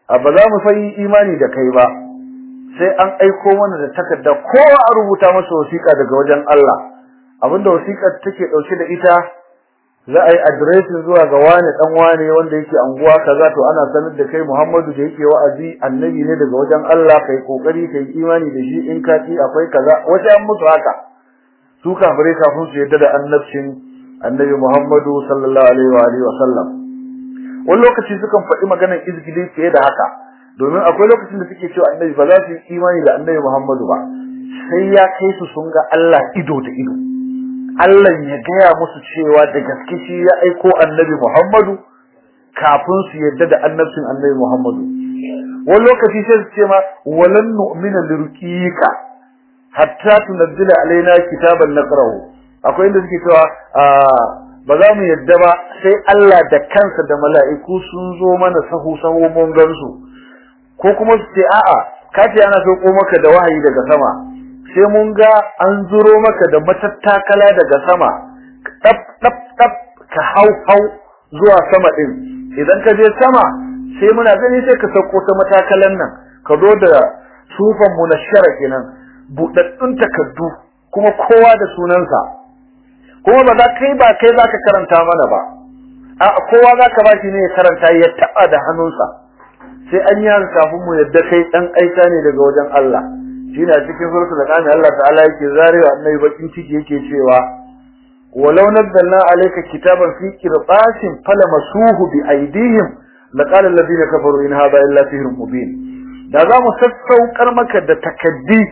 ba za mu san imani da kai ba sai an aiko mana da takarda kowa a rubuta masa wasiƙa daga wajen Allah abinda wasiƙar take dauke da ita za a yi adireshin zuwa ga wani dan wane wanda yake anguwa kaza to ana sanar da kai Muhammadu da yake wa'azi annabi ne daga wajen Allah kai kokari kai imani da shi in ka ci akwai kaza wace an musu haka su kafirai kafin su yadda da annabcin annabi Muhammadu sallallahu alaihi wa alihi wa sallam wani lokaci sukan faɗi maganar izgili fiye da haka domin akwai lokacin da suke cewa annabi ba za su yi imani da annabi Muhammadu ba sai ya kai su sun ga Allah ido da ido Allah ya gaya musu cewa da gaske shi ya aiko annabi Muhammadu kafin su yadda da annabcin annabi Muhammadu wani lokaci sai su ce ma walan nu'mina lirqika hatta tunzila alaina kitaban naqrahu akwai inda suke cewa ba za mu yadda ba sai Allah da kansa da mala'iku sun zo mana sahu sahu mun gansu ko kuma su ce a'a ka ce ana sauko maka da wahayi daga sama sai mun ga an zuro maka da matattakala daga sama dab dab dab ka hau hau zuwa sama din idan ka je sama sai muna gani sai ka sauko ta matakalan nan ka zo da sufan mu na shara kenan budaddun takaddu kuma kowa da sunansa kuma ba za kai ba kai za ka karanta mana ba a kowa za ka ba shi ne ya karanta ya taba da hannunsa sai an yi kafin mu yadda kai dan aika ne daga wajen Allah shine a cikin suratul an'am Allah ta'ala yake zarewa annabi bakin ciki yake cewa walau nazzalna alayka kitaban fi qirtasin falamasuhu bi aydihim laqala alladhina kafaru in hadha illa sihrun mubin da za mu sassaukar maka da takaddi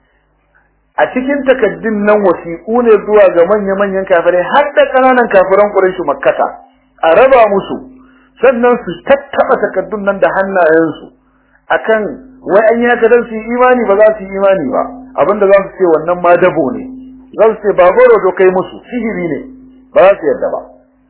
a cikin takaddin nan wasiƙu ne zuwa ga manya-manyan kafirai har da ƙananan kafiran Quraysh Makkata a raba musu sannan su tattaba takaddun nan da hannayensu akan wai an yi haka dan su imani ba za su yi imani ba abinda za su ce wannan ma dabo ne za su ce ba goro do kai musu sihiri ne ba za su yarda ba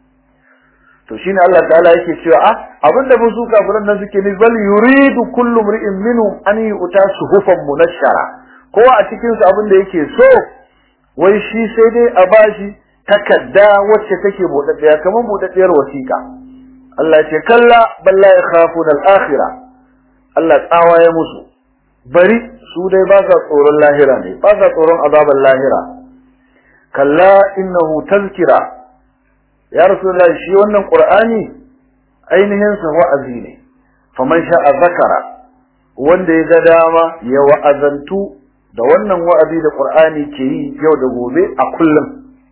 to shine Allah ta'ala yake cewa a abinda musu kafiran nan suke ne bal yuridu kullu mri'in minhum an yu'ta suhufan munashshara kowa a cikin su abinda yake so wai shi sai dai a bashi takadda wacce take buɗaɗɗiya kamar buɗaɗɗiyar wasiƙa Allah ce kalla balla yakhafuna al-akhirah Allah tsawa ya musu bari su dai ba sa tsoron lahira ne ba sa tsoron azaban lahira kalla innahu tazkira ya rasulullah shi wannan qur'ani ainihin sa wa'azi ne faman sha'a zakara wanda ya ga dama ya wa'azantu da wannan wa'azi da qur'ani ke yi yau da gobe a kullum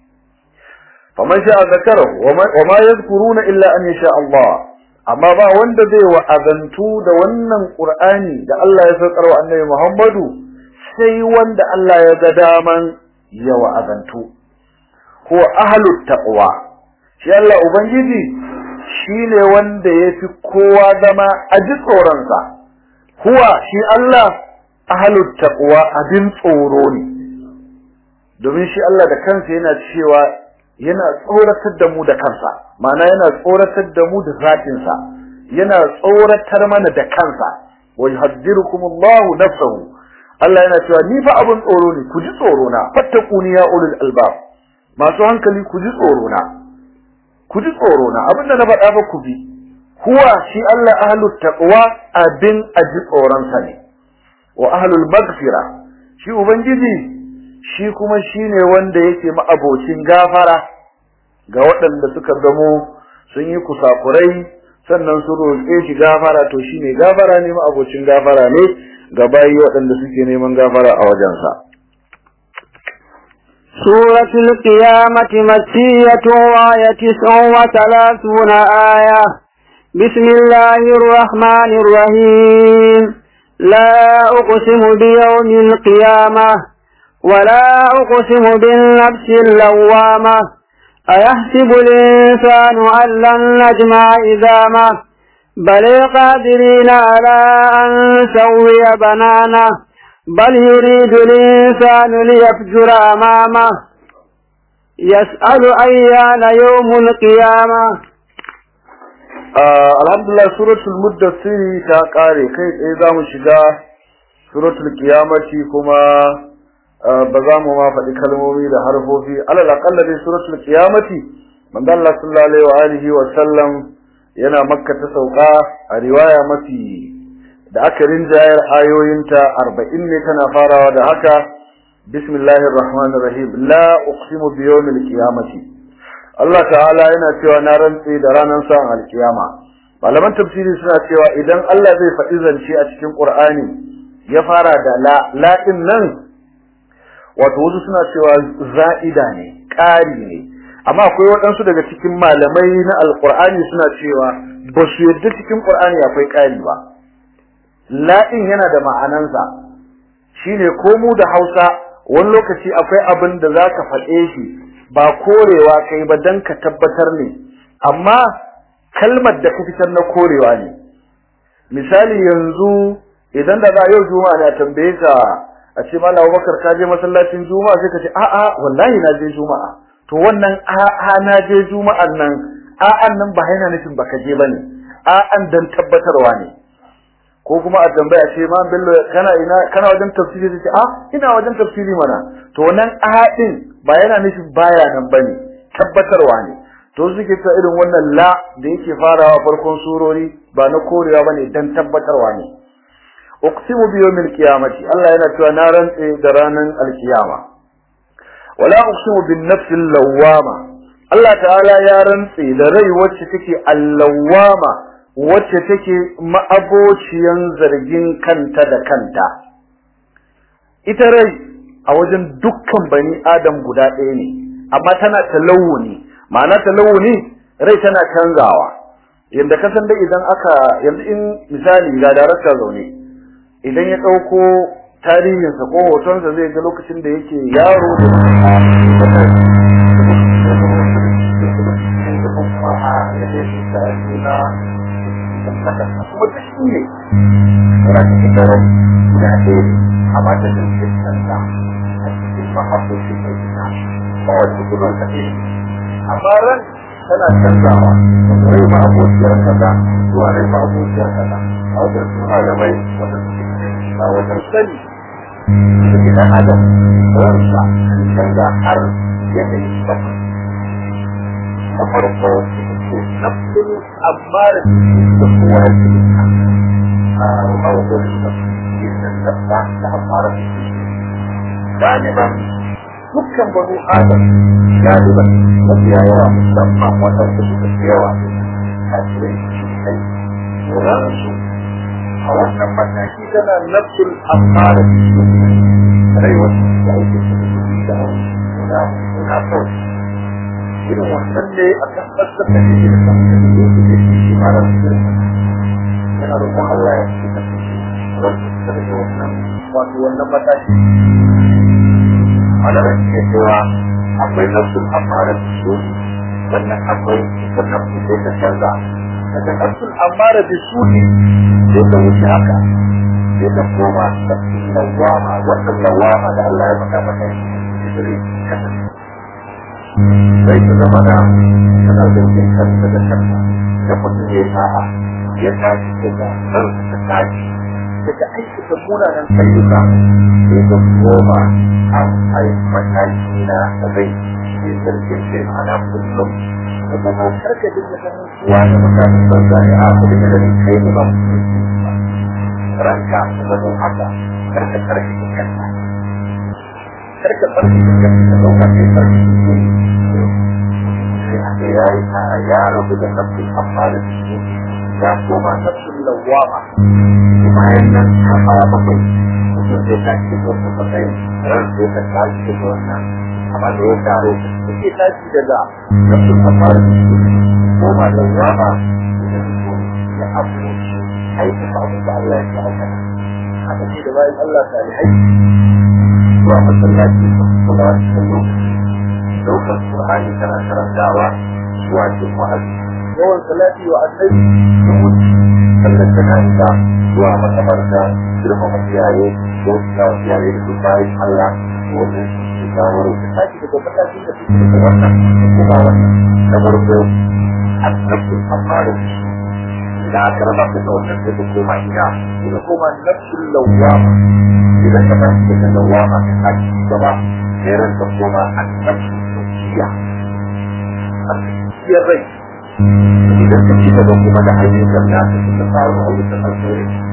faman sha'a zakara wa ma yadhkuruna illa an yasha Allah amma ba wanda zai wa'azantu da wannan Qur'ani da Allah ya saukar wa Annabi Muhammadu sai wanda Allah ya ga daman ya wa'azantu ko ahlut taqwa shi Allah ubangiji shine wanda yafi kowa zama a ji tsoron sa huwa shi Allah ahlut taqwa abin tsoro ne domin shi Allah da kansa yana cewa yana tsoratar da mu da kansa ma'ana yana tsoratar da mu da zatinsa yana tsoratar mana da kansa wa yuhaddirukumullahu nafsuhu Allah yana cewa ni fa abun tsoro ne ku ji tsoro na fattaquni ya ulul albab masu hankali ku ji tsoro na ku ji tsoro na abinda na faɗa ba ku bi huwa shi Allah ahlut taqwa abin aji tsoron sa ne wa ahlul maghfira shi ubangiji shi kuma shine wanda yake ma'abocin gafara ga waɗanda suka zamo sun yi kusakurai sannan su roƙe shi gafara to shine gafara ne ma'abocin gafara ne ga bayi waɗanda suke neman gafara a wajensa سورة القيامة مكية وآية تسع وثلاثون آية بسم الله الرحمن الرحيم لا أقسم بيوم القيامة ولا أقسم بالنفس اللوامة أيحسب الإنسان أن لن نجمع إذامه بل قادرين على أن نسوي بنانه بل يريد الإنسان ليفجر أمامه يسأل أيان يوم القيامة آه الحمد لله سورة المدثر تاقاري كيف إذا مشجع سورة القيامة كما ba za mu ma faɗi kalmomi da harfofi alal aqalla dai suratul qiyamati manzo Allah sallallahu alaihi wa alihi wa sallam yana makka ta sauka a riwaya mafi da aka rinjayar ayoyinta arba'in ne tana farawa da haka bismillahir rahmanir rahim la uqsimu bi yawmil qiyamati Allah ta'ala yana cewa na rantse da ranar sa'an alkiyama malaman tafsiri suna cewa idan Allah zai faɗi zance a cikin Qur'ani ya fara da la la din nan wato wasu suna cewa za'ida ne ƙari ne amma akwai waɗansu daga cikin malamai na alƙur'ani suna cewa ba su yadda cikin ƙur'ani akwai ƙari ba la'in yana da ma'anansa shine ko mu da hausa wani lokaci akwai abin da za ka faɗe shi ba korewa kai ba don ka tabbatar ne amma kalmar da ka fitar na korewa ne misali yanzu idan da za yau juma'a na tambaye ka a ce malam Abubakar ka je masallacin juma'a sai ka ce a'a wallahi na je juma'a to wannan a'a na je juma'an nan a'an nan ba yana nufin baka je bane a'an dan tabbatarwa ne ko kuma a tambaya ce ma bello kana ina kana wajen tafsiri sai a ina wajen tafsiri mana to nan a'in ba yana nufin baya nan bane tabbatarwa ne to suke ta irin wannan la da yake farawa farkon surori ba na korewa bane dan tabbatarwa ne uqsimu bi yawmil qiyamati Allah yana cewa na rantse da ranan alkiyama wala uqsimu bin nafsil lawwama Allah ta'ala ya rantse da rai wacce take allawama wacce take ma'abociyan zargin kanta da kanta ita rai a wajen dukkan bani adam guda ɗaya ne amma tana talawuni ma'ana talawuni rai tana canzawa yanda ka san dai idan aka yanzu in misali ga darakta zaune idan ya ɗauko tarihinsa ko hotonsa zai ga lokacin da yake yaro da kuma ta shi ne raka ta daren guda ɗaya amma ta ɗauke kanta a cikin mahaifin mai gina ba wata gudun ta ɗaya amma ran tana canzawa daga rai ma abokiyar kaza zuwa rai ma abokiyar kaza a wajen suna da mai wata suke a wajen sani da gidan adam ransa canza har yanayi bakwai na farko ce nafsin amma da da kowa ya ce a mawazin da yin da ta amara da shi galiban dukkan banu adam galiban mafiya yawa musamman waɗanda suka fi yawa a cikin shi kai ransu a wannan mataki tana nafsul amara da shi rai wasu da ake cikin da guda guda kawai irin wannan ne a kan tsakar da ke da kan da ke da shi shi ma ran su yana roƙon Allah ya ci da shi ran su da ke wannan wato wannan mataki malamai ke cewa akwai nafsul amara da su sannan akwai sannan su sai ta canza daga nafsul amara da su ne sai ta wuce haka sai ta koma nafsul lawama wannan lawama da Allah ya faɗa mata shi sai ta zama da tana zargin kanta da kanta da mutum ya sa'a ya tashi daga nan ta tashi daga aikata munanan ayyuka sai ta koma a mataki na rai sai zargin sai ana kullum da kuma karka dinga ganin suwa da mutane ban zai a kudin da ganin kai ne ba ranka ta zama haka karka karki da kanta karka karki da kanta da ɗaukar kai karki da ya yi tara ya rabu da nafsin amfani da shi ya koma nafsin lawama bayan nan ta fara bakwai mutum zai tashi da wasu matsayin ran zai ta tashi da wannan amma da ya tare da ke tashi daga nafsin amfani da shi koma lawama ya abu aiki abin da Allah ya aikata haka ce da bayan Allah ta alhai zuwa masallaci kuma wasu lokaci daukar Qur'ani kana karantawa zuwa cikin wa'azi yawan salati wa annabi sun wuce sannan ta kanta zuwa makabarta girma makiyaye ko ta kiyaye da su bayan Allah wannan su kawo da sake daga matakin da suke da wannan kuma wannan na farko annabtu amara da aka raba ku da wannan sai ku koma ina ku koma nafsul lawwama idan ka tashi daga lawwama ka tashi gaba sai ran ka koma annabtu gaskiya a gaskiyar rai idan ka ci gaba kuma da ayyukan da ka suka faru a wutar alheri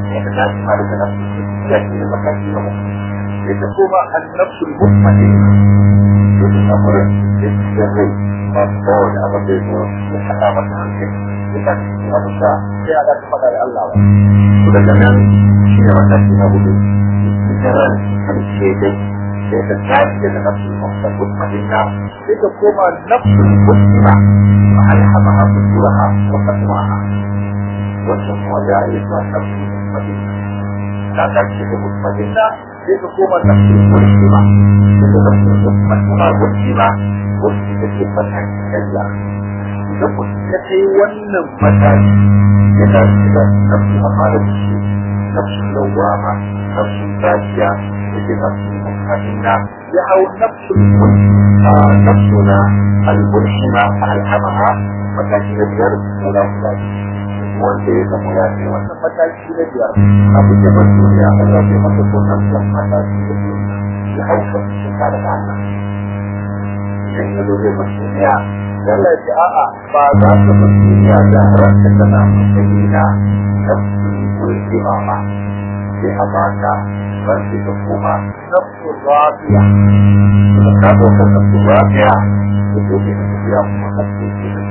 ya ta tashi ma daga nafsu ya ce da mataki na uku sai ta koma annafsu mutmainna sai ta samu rai sai ta ce rai ba su kawo da abin da ya zo ya saka mata hankali ya ta ci abin da sai a ta faɗa da Allah ba to daga nan shi ne mataki na hudu ita ran karshe dai sai ta tashi daga nafsu mutmainna sai ta koma nafsu mutmainna فألهمها فجورها وتقواها والتقوى جائزة نفس مطمئنة لا تكشف مطمئنة كيف تقوم النفس المسلمة كيف نفس المسلمة مسلمة مسلمة كيف فتح الله إذا كنت كي ونم فتح إذا إذا نفس أمارة الشيء نفس اللوامة نفس الفاجئة إذا نفس المطمئنة يهو نفس المسلمة نفسنا الملحمة ألهمها mataki na biyar na lafiya wanda ya zama ya ce wannan mataki na biyar abu da ba duniya Allah bai masa sunan san mataki na biyar ya hauka cikin kare da Allah idan ya zo zai masu duniya Allah ce a'a ba za ka bar duniya da ranka tana matsayi na nafsu wulki ba ba sai a baka ranka ta kuma nafsu rafiya da ka ɗaukar nafsu rafiya da dole na tafiya kuma nafsu ke da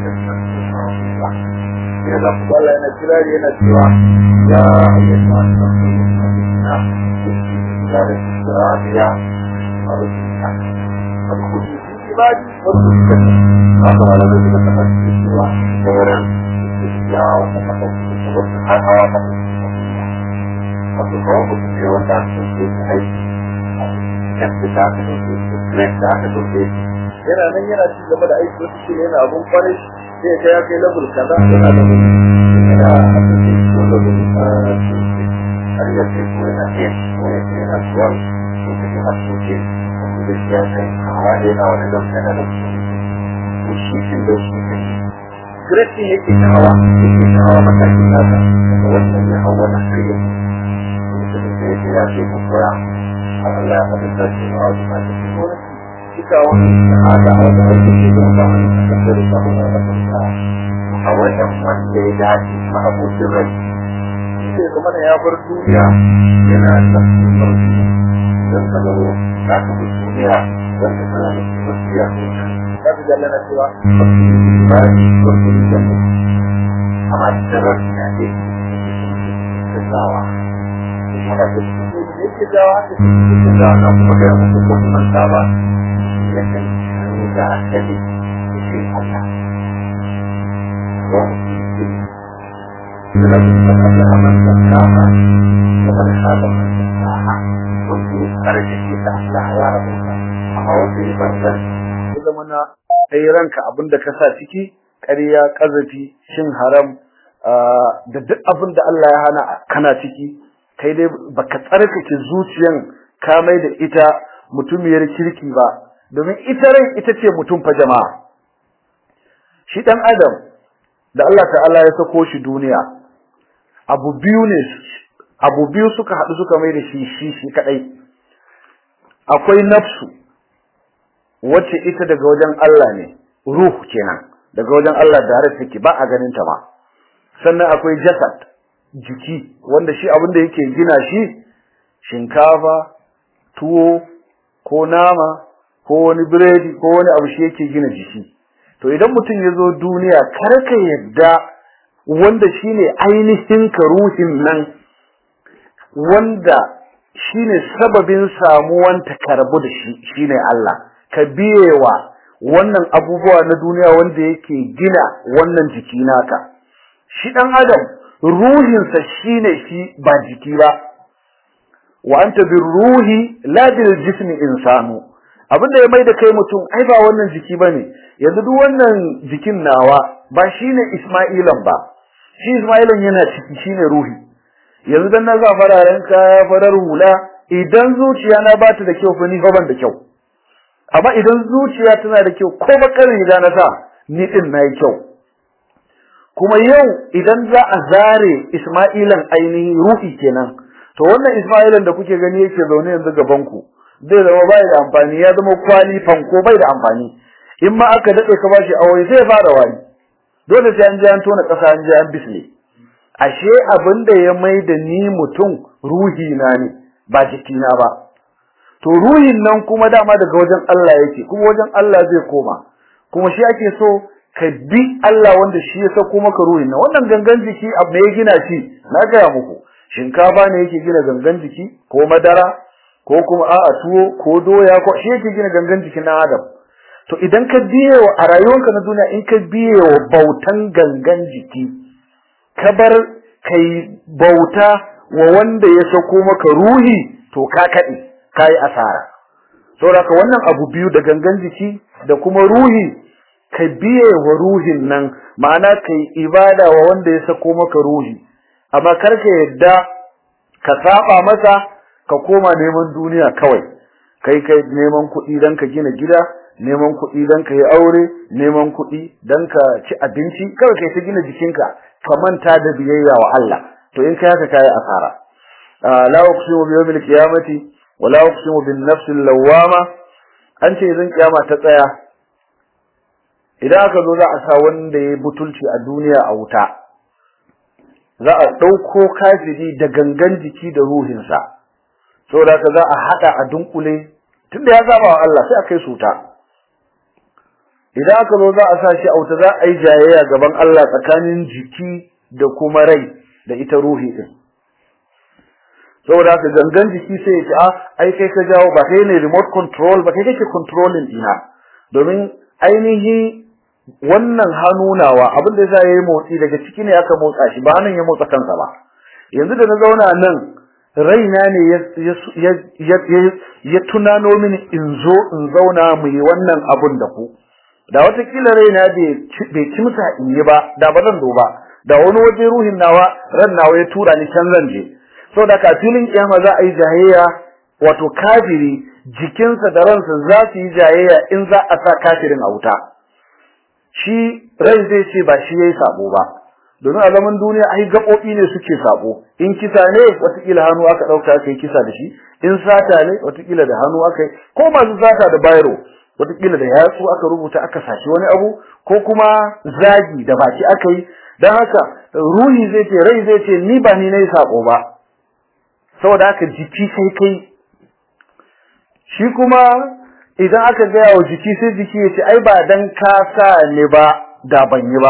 ya da Allah yana kira yana cewa ya ayyuka nafsu mutmainna ya da rafiya a rubuta فادخلوا في عبادي وادخلوا هذا على ذلك تفكير الله خيرا استشجاع وتفكير والسبحانه وتفوق في وسع في حيث كيف تعمل كيف تعمل yana nan yana ci gaba da aiki wasu shi yana abun kwarai sai ya ya kai level kaza yana da wani yana asali ko level har ya ce ko yana iya ko ya ce yana suwar ko ta ke hasoke ko da shi ya kai hawa da yana wani level yana da su shi shi da shi ne Greti yake ta hawa yake ta hawa matakin nasa daga wannan ya hau wani shirya mutum da ya ce ya ce ko koya Allah ya faɗi da shi a wasu matakin wani kita wani ada wanda ake ce da wani kasar da kuma da kuma a wannan wanda ya dace ma abokin rai shi kuma da ya bar duniya yana da sauki don ka zo za ka bi duniya don ka sana da wasiya za ka jalla na cewa ba ni wasu jannu amma da rashi na ce da zawa kuma da su ne ke dawa da su ke dawa na kuma da mutum ko kuma ba لكن إذا أعتدي في الله فلما تقبل من زكاها ومن خاب من زكاها وفي خرج في تحتها يا رب أو في بدل إذا منا أي ranka abin da ka sa ciki ƙarya ƙazafi shin haram da duk abin da Allah ya hana kana ciki kai dai baka tsarkake zuciyan ka mai da ita mutumiyar kirki ba domin ita rai ita ce mutum fa jama'a shi dan adam da Allah ta'ala ya sako shi duniya abu biyu ne abu biyu suka haɗu suka mai da shi shi shi kadai akwai nafsu wacce ita daga wajen Allah ne ruh kenan daga wajen Allah da har take ba a ganin ta ba sannan akwai jasad jiki wanda shi abin da yake gina shi shinkafa tuwo ko nama ko wani biredi ko wani abu shi yake gina jiki to idan mutum ya zo duniya kar ka yadda wanda shine ainihin ka ruhin nan wanda shine sababin samuwan ta karbu da shi shine Allah ka biyewa wannan abubuwa na duniya wanda yake gina wannan jiki naka shi dan adam ruhinsa shine shi ba jiki ba wa anta birruhi la bil jismi insanu abin da ya mai da kai mutum ai ba wannan jiki bane yanzu duk wannan jikin nawa ba shine Isma'ilan ba shi Isma'ilan yana ciki shine ruhi yanzu dan na za fararen kaya farar hula idan zuciya na bata da kyau fa ni fa ban da kyau amma idan zuciya tana da kyau ko bakar riga na sa ni din nayi kyau kuma yau idan za a zare Isma'ilan ainihin ruhi kenan to wannan Isma'ilan da kuke gani yake zaune yanzu gaban ku zai zama bai da amfani ya zama kwali fanko bai da amfani in ma aka dade ka bashi aure sai fara wani dole sai an je an tona kasa an je an bisne ashe abin da ya mai da ni mutum ruhi na ne ba jikina ba to ruhin nan kuma dama daga wajen Allah yake kuma wajen Allah zai koma kuma shi ake so ka bi Allah wanda shi ya sako maka ruhin nan wannan gangan jiki abu ne ya gina shi na gaya muku shinkafa ne yake gina gangan jiki ko madara ko kuma a'a tuwo ko doya ko shi yake gina gangan jikin na Adam to idan ka biye wa a rayuwarka na duniya in ka biye wa bautan gangan jiki ka bar kai bauta wa wanda ya sako maka ruhi to ka kade kai asara saboda wannan abu biyu da gangan jiki da kuma ruhi ka biye wa ruhin nan ma'ana kai ibada wa wanda ya sako maka ruhi amma kar ka yadda ka saba masa ka koma neman duniya kawai kai kai neman kuɗi dan ka gina gida neman kuɗi dan ka yi aure neman kuɗi dan ka ci abinci kawai kai ta gina jikinka ka manta da biyayya wa Allah to in kai haka kai asara la uqsimu bi yawmil qiyamati wa la uqsimu bin nafsil lawwama an ce idan kiyama ta tsaya idan aka zo za a sa wanda ya butulci a duniya a wuta za a ɗauko kafiri da gangan jiki da ruhinsa saboda haka za a haɗa a dunkule tunda ya saba wa Allah sai a kai su ta idan aka zo za a sa shi a wuta za a yi jayayya gaban Allah tsakanin jiki da kuma rai da ita ruhi din saboda haka gangan jiki sai ya ce a ai kai ka jawo ba kai ne remote control ba kai kake controlling ina domin ainihi wannan hannunawa abin da yasa yayi motsi daga ciki ne aka motsa shi ba nan ya motsa kansa ba yanzu da na zauna nan raina ne ya ya tunano mini in zo in zauna mu yi wannan abun da ku da watakila raina bai kimsa in yi ba da ba zan zo ba da wani waje ruhin nawa ran nawa ya tura ni can zan je saboda ka filin kiyama za a yi jayayya wato kafiri jikinsa da ransa za su yi jayayya in za a sa kafirin a wuta shi rai zai ce ba shi yayi sabo ba domin a zaman duniya ai gaɓoɓi ne suke sabo in kisa ne watakila hannu aka ɗauka aka yi kisa da shi in sata ne watakila da hannu aka yi ko masu sata da bayro watakila da yatsu aka rubuta aka sashi wani abu ko kuma zagi da baki aka yi don haka ruhi zai ce rai zai ce ni ba ni na yi sabo ba saboda haka jiki sai kai shi kuma idan aka gaya wa jiki sai jiki ya ce ai ba dan ka sa ni ba da ban yi ba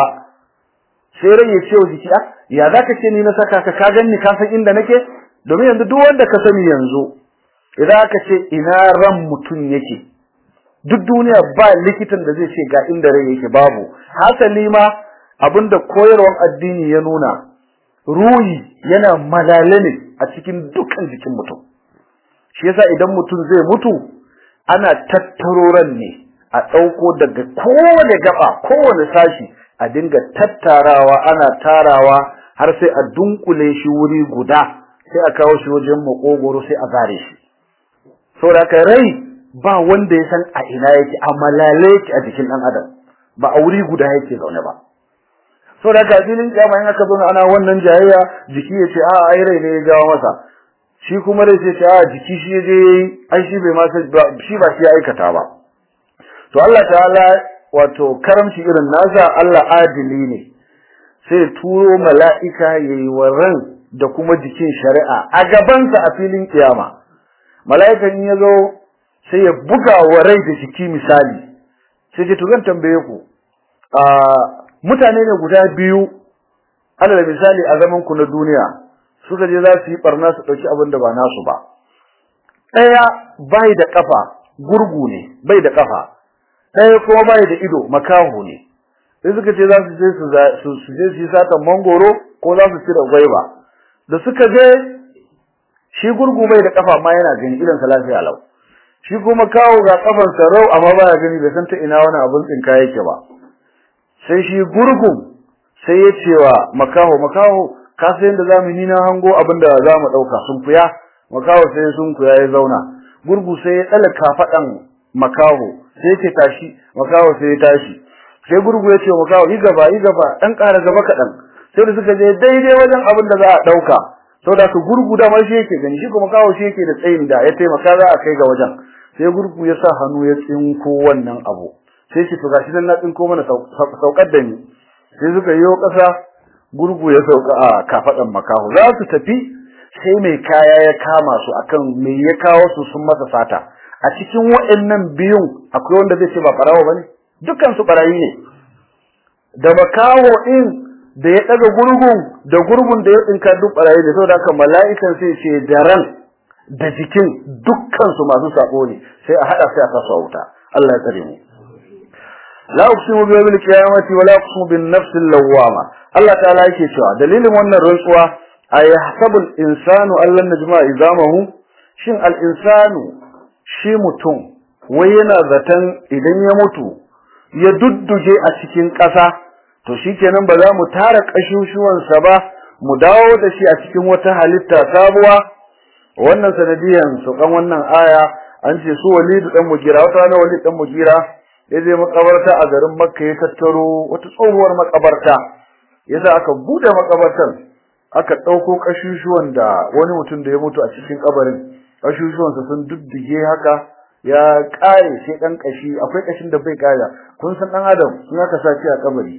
sai rai ya ce wa jiki ah ya zaka ce ni na saka ka ka ganni ka san inda nake domin yanzu duk wanda ka sani yanzu idan aka ce ina ran mutum yake duk duniya ba likitan da zai ce ga inda rai yake babu hasali ma abinda koyarwar addini ya nuna ruhi yana malale ne a cikin dukkan jikin mutum shi yasa idan mutum zai mutu ana tattaro ran ne a ɗauko daga kowane gaba kowane sashi a dinga tattarawa ana tarawa har sai a dunkule shi wuri guda sai a kawo shi wajen makogoro sai a zare shi saboda haka rai ba wanda ya san a ina yake a malale yake a jikin ɗan adam ba a wuri guda yake zaune ba saboda haka filin kiyama in aka zo ana wannan jayayya jiki ya ce a ai rai ne ya jawo masa shi kuma rai sai ce a jiki shi ya je ai shi bai ma shi ba shi ya aikata ba to Allah ta'ala wato karamci irin nasa Allah adili ne sai turo mala'ika yayi wa ran da kuma jikin shari'a a gabansa a filin kiyama mala'ikan ya zo sai ya buga wa rai da jiki misali sai ce to zan tambaye ku a mutane ne guda biyu alal misali a zaman ku na duniya suka je za su yi barna su dauki abin da ba nasu ba daya bai da kafa gurgu ne bai da kafa daya kuma bai da ido makaho ne sai suka ce za su je su su je su yi satan mangoro ko za su cire gwaiba da suka je shi gurgu bai da kafa ma yana gani idan sa lafiya lau shi kuma kawo ga kafan sa rau amma baya gani bai san ta ina wani abun tsinka yake ba sai shi gurgun sai ya ce wa makaho makaho ka san yadda zamu ni na hango abin da zamu dauka sun fuya makaho sai sun kuya ya zauna gurgu sai ya tsala kafadan makaho sai ya ce tashi makaho sai ya tashi sai gurgu ya ce wa makaho yi gaba yi gaba dan ƙara gaba kaɗan sai da suka je daidai wajen abin da za a ɗauka saboda su gurgu da ma shi yake gani shi kuma kawo shi yake da tsayin da ya taimaka za a kai ga wajen sai gurgu ya sa hannu ya tsinko wannan abu sai shi to gashi nan na tsinko mana saukar da ni sai suka yi ƙasa gurgu ya sauka a kafadan makaho za su tafi sai mai kaya ya kama su akan me ya kawo su sun masa sata a cikin waɗannan biyun akwai wanda zai ce ba barawo bane dukkan su barayi ne da makaho din da ya daga gurgun da gurgun da ya tsinka duk barayi ne saboda haka mala'ikan sai ce da ran da jikin dukkan su masu sako ne sai a hada sai a kasa wuta Allah ya tsare mu la uqsimu bi yawmil qiyamati wa la uqsimu bin nafsil lawwama Allah ta'ala yake cewa dalilin wannan rantsuwa ayahsabu al-insanu allan najma izamahu shin al-insanu shi mutum wai yana zaton idan ya mutu ya dudduje a cikin ƙasa to shikenan ba za mu tara kashushuwansa ba mu dawo da shi a cikin wata halitta sabuwa wannan sanadiyan su kan wannan aya an ce su walidu dan mugira wata rana walid dan mugira ya je makabarta a garin makka ya tattaro wata tsohuwar makabarta yasa aka bude makabartar aka dauko kashushuwan da wani mutum da ya mutu a cikin kabarin kashushuwan sa sun duddige haka ya kare sai dan kashi akwai kashin da bai kare kun san dan adam in aka sace a kabari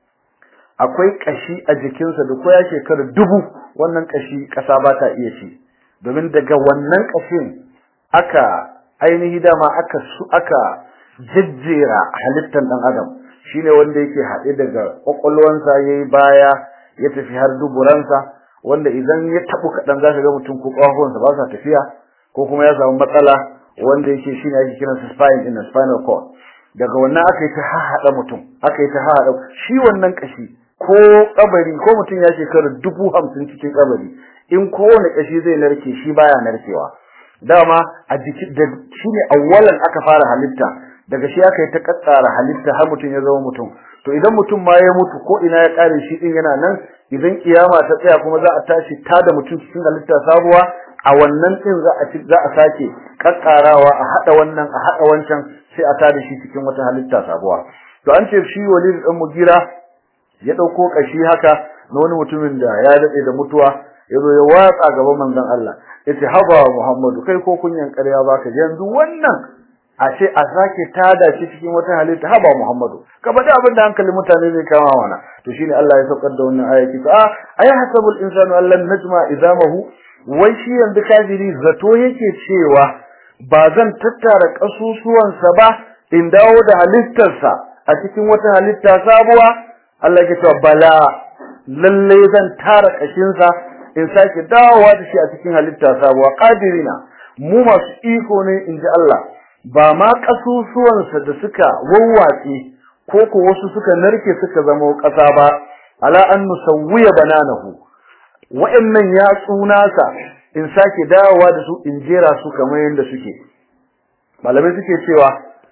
akwai kashi a jikinsa da ko ya shekara dubu wannan kashi kasa ba ta iya ci domin daga wannan kashin aka ainihi dama aka aka jejjera halittar dan adam shine wanda yake haɗe daga kwakwalwansa yayi baya ya tafi har duburansa wanda idan ya tabu kadan zaka ga mutum ko kwakwalwansa ba sa tafiya ko kuma ya samu matsala wanda yake shine ake kiransa spine din spinal cord daga wannan aka yi ta haɗa mutum aka yi ta haɗa shi wannan kashi ko kabari ko mutum ya shekara dubu hamsin cikin kabari in kowane kashi zai narke shi baya narkewa dama a jiki da shine awwalan aka fara halitta daga shi aka yi ta katsara halitta har mutum ya zama mutum to idan mutum ma ya mutu ko ina ya kare shi din yana nan idan kiyama ta tsaya kuma za a tashi ta da mutum cikin halitta sabuwa a wannan din za a za a sake katsarawa a hada wannan a hada wancan sai a tada shi cikin wata halitta sabuwa to an ce shi walid dan mugira ya dauko kashi haka na wani mutumin da ya dade da mutuwa yazo ya watsa gaban manzon Allah yace haba Muhammadu kai ko kunyan ƙarya baka yanzu wannan a ce a sake tada shi cikin wata halitta haba Muhammadu ka faɗi abin da hankalin mutane zai kama mana to shine Allah ya saukar da wannan ayati a ay hasabul insanu allan najma idamahu wai shi yanzu kafiri zato yake cewa ba zan tattara kasusuwansa ba in dawo da halittarsa a cikin wata halitta sabuwa Allah ya ce bala lalle zan tara kashinsa in sake dawowa da shi a cikin halitta sabuwa qadirina mu masu iko ne in ji Allah ba ma kasusuwansa da suka wawwatse ko ko wasu suka narke suka zama ƙasa ba ala an nusawwiya bananahu wa'annan ya tsunasa in sake dawowa da su in jera su kamar yadda suke malamai suke cewa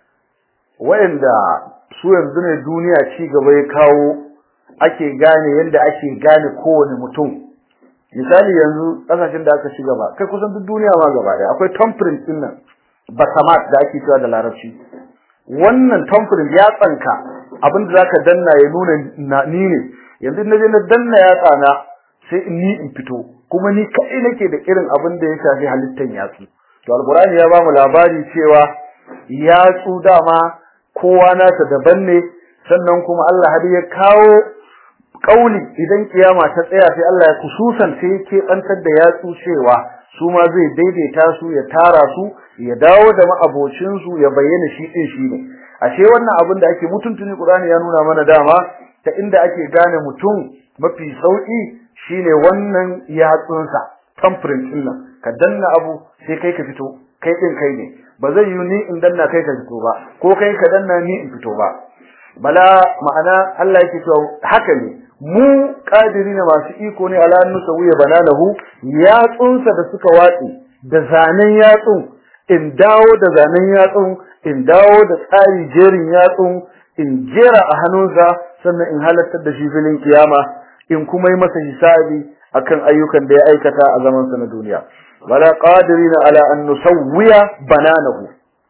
wa'anda su yanzu ne duniya ci gaba ya kawo ake gane yadda ake gane kowane mutum misali yanzu kasashen da aka ci gaba kai kusan duk duniya ma gaba daya akwai thumbprint din nan basamat da ake cewa da larabci wannan thumbprint ya tsanka abinda zaka danna ya nuna ni ne yanzu na je na danna ya tsana sai ni in fito kuma ni kai nake da irin abin da ya shafi halittar yatsu to alqur'ani ya bamu labari cewa yatsu dama kowa nasa daban ne sannan kuma Allah har ya kawo kauli idan kiyama ta tsaya sai Allah ya kususan sai yake bantar da yatsu cewa su ma zai daidaita su ya tara su ya dawo da ma'abocin su ya bayyana shi din shi ne ashe wannan abin da ake mutuntuni Qur'ani ya nuna mana dama ta inda ake gane mutum mafi sauki shine wannan yatsunsa thumbprint din nan ka danna abu sai kai ka fito kai din kai ne ba zai yi ni in danna kai ka fito ba ko kai ka danna ni in fito ba bala ma'ana Allah yake cewa haka ne mu qadirina masu iko ne ala nusawiya banalahu yatsunsa da suka watsi da zanen yatsun in dawo da zanen yatsun in dawo da tsari jerin yatsun in jera a hannunsa sannan in halartar da shi filin kiyama in kuma yi masa hisabi akan ayyukan da ya aikata a zaman sa na duniya wala qadirina ala an nusawwiya bananahu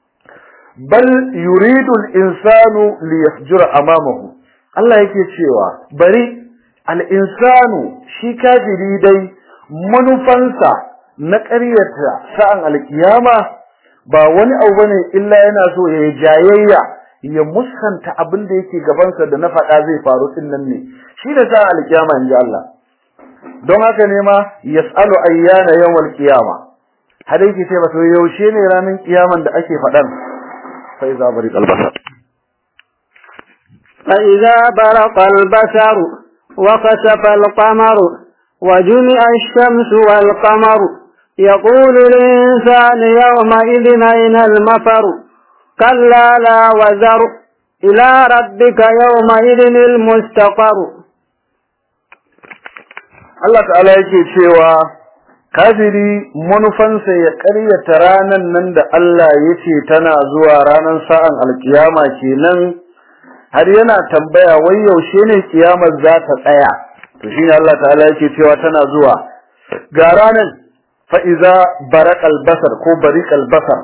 bal yuridu al-insanu liyafjura amamahu Allah yake cewa bari al-insanu shi kafiri dai manufansa na ƙaryata sa'an alkiyama ba wani abu bane illa yana so ya jayayya ya musanta abin da yake gabansa da na faɗa zai faru din nan ne shi da sa alkiyama inji Allah don haka ne ma yas'alu ayyana yawmal qiyama har yake ce masa yaushe ne ranar kiyaman da ake faɗan fa iza bari albasar fa iza baraqa albasar wa kasafa alqamar wa jumi'a ash-shamsu wal qamar يقول الإنسان يومئذ أين المفر كلا لا وزر إلى ربك يومئذ المستقر Allah ta'ala yake cewa kafiri manufansa ya ƙaryata ranan nan da Allah ya ce tana zuwa ranar sa'an alkiyama kenan har yana tambaya wai yaushe ne kiyamar za ta tsaya to shine Allah ta'ala yake cewa tana zuwa ga ranan fa iza barakal basar ko barikal basar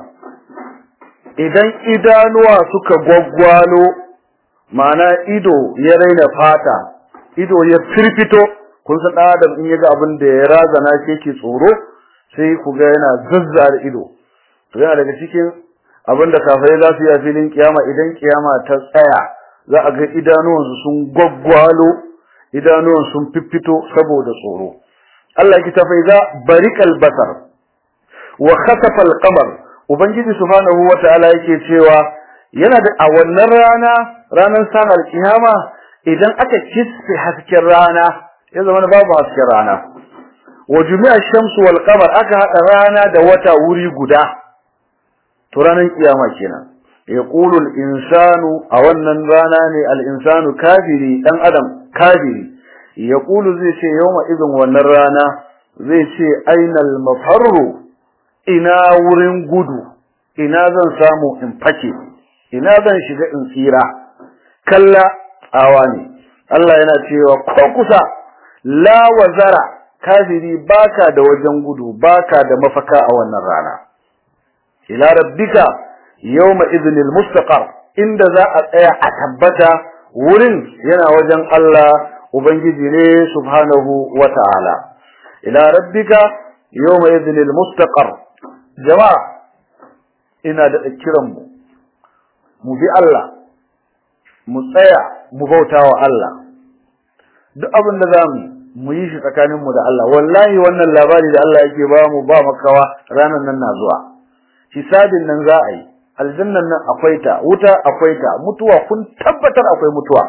idan idanuwa suka gwaggwalo ma'ana ido ya raina fata ido ya firfito kun san dan adam in yaga abin da ya razana shi yake tsoro sai ku ga yana zazzar ido to yana daga cikin abin da kafirai za su yi a filin kiyama idan kiyama ta tsaya za a ga idanuwansu sun gwaggwalo idanuwan sun fiffito saboda tsoro Allah ya ta faiza barikal basar wa khasafa al-qamar ubangiji subhanahu wataala yake cewa yana da a wannan rana ranar sanar kiyama idan aka kisfe hasken rana ya zama babu hasken rana wa jumi'a shamsu wal qamar aka hada rana da wata wuri guda to ranar kiyama kenan yaqulu al insanu a wannan rana ne al insanu kafiri dan adam kafiri yaqulu zai ce yawma idin wannan rana zai ce ainal mafarru ina wurin gudu ina zan samu in fake ina zan shiga in tsira kalla awa ne Allah yana cewa ko kusa la wazara kafiri baka da wajen gudu baka da mafaka a wannan rana ila rabbika yawma idhnil mustaqar inda za a tsaya a tabbata wurin yana wajen Allah ubangiji ne subhanahu wata'ala ila rabbika yawma idhnil mustaqar jama'a ina da kiran mu mu bi Allah mu tsaya mu bautawa Allah duk abin da zamu mu yi shi tsakanin mu da Allah wallahi wannan labari da Allah yake ba mu ba makawa ranan nan na zuwa hisabin nan za a yi aljannan nan akwai ta wuta akwai ta mutuwa kun tabbatar akwai mutuwa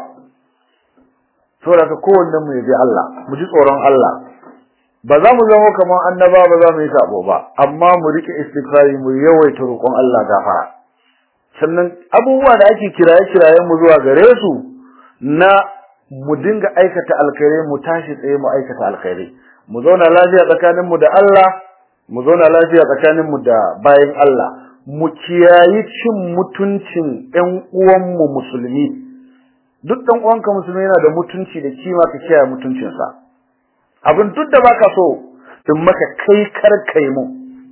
saboda ka kowanne mu yabi Allah mu ji tsoron Allah ba za mu zama kamar annaba ba za mu yi sabo ba amma mu rike istighfari mu yawaita roƙon Allah gafara sannan abubuwa da ake kiraye kirayen mu zuwa gare su na mu dinga aikata alkhairi mu tashi tsaye mu aikata alkhairi mu zauna lafiya tsakanin mu da Allah mu zauna lafiya tsakanin mu da bayin Allah mu kiyayi cin mutuncin ƴan uwan mu musulmi duk ɗan uwanka musulmi yana da mutunci da kima ka kiyaye mutuncinsa abin duk da baka so in maka kai kar kai mu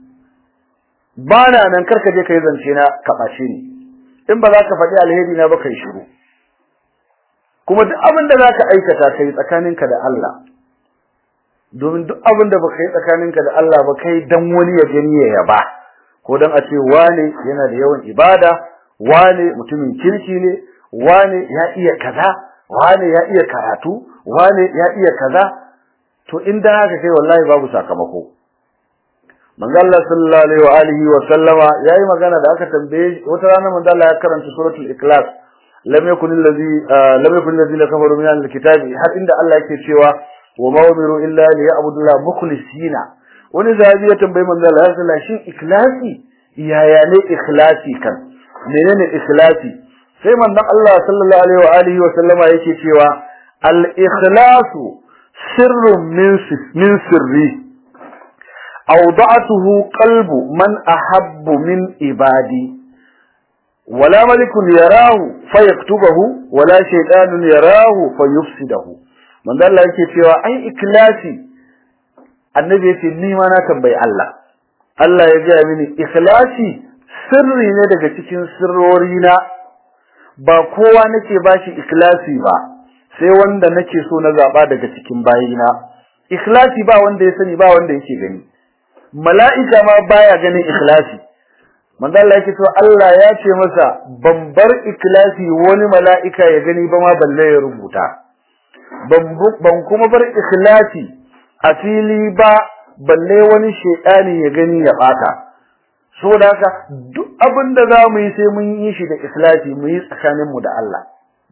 bana nan karka je kai zance na ka bace ni in ba za ka faɗi alheri na ba kai shiru kuma duk abin da zaka aikata kai tsakaninka da Allah domin duk abin da baka yi tsakaninka da Allah ba kai dan wani ya gani ya yaba ko dan a ce wane yana da yawan ibada wane mutumin kirki ne wane ya iya kaza wane ya iya karatu wane ya iya kaza to in da haka kai wallahi babu sakamako manzo Allah sallallahu alaihi wa alihi wa sallama yayi magana da aka tambaye wata rana manzo Allah ya karanta suratul ikhlas lam yakun allazi lam yakun allazina kafaru min alkitabi har inda Allah yake cewa wa ma umiru illa liya'budu Allah mukhlisina wani zabi ya tambayi manzo Allah ya sallallahu shin ikhlasi yaya ne ikhlasi kan menene ikhlasi sai manzon Allah sallallahu alaihi wa alihi wa sallama yake cewa al ikhlasu sirrun min min sirri awda'atuhu qalbu man ahabbu min ibadi wala malikun yarahu fayaktubahu wala shaytanun yarahu fayufsidahu manzo Allah yake cewa ai ikhlasi annabi yace ni ma na tambayi Allah Allah ya ga mini ikhlasi sirri ne daga cikin sirrori na ba kowa nake bashi ikhlasi ba sai wanda nake so na zaba daga cikin bayina ikhlasi ba wanda ya sani ba wanda yake gani mala'ika ma baya ganin ikhlasi manzo Allah yake cewa Allah ya ce masa ban bar ikhlasi wani mala'ika ya gani ba ma balle ya rubuta ban kuma bar ikhlasi a fili ba balle wani shedani ya gani ya bata saboda haka duk abin da za mu yi sai mun yi shi da ikhlasi mu yi tsakanin mu da Allah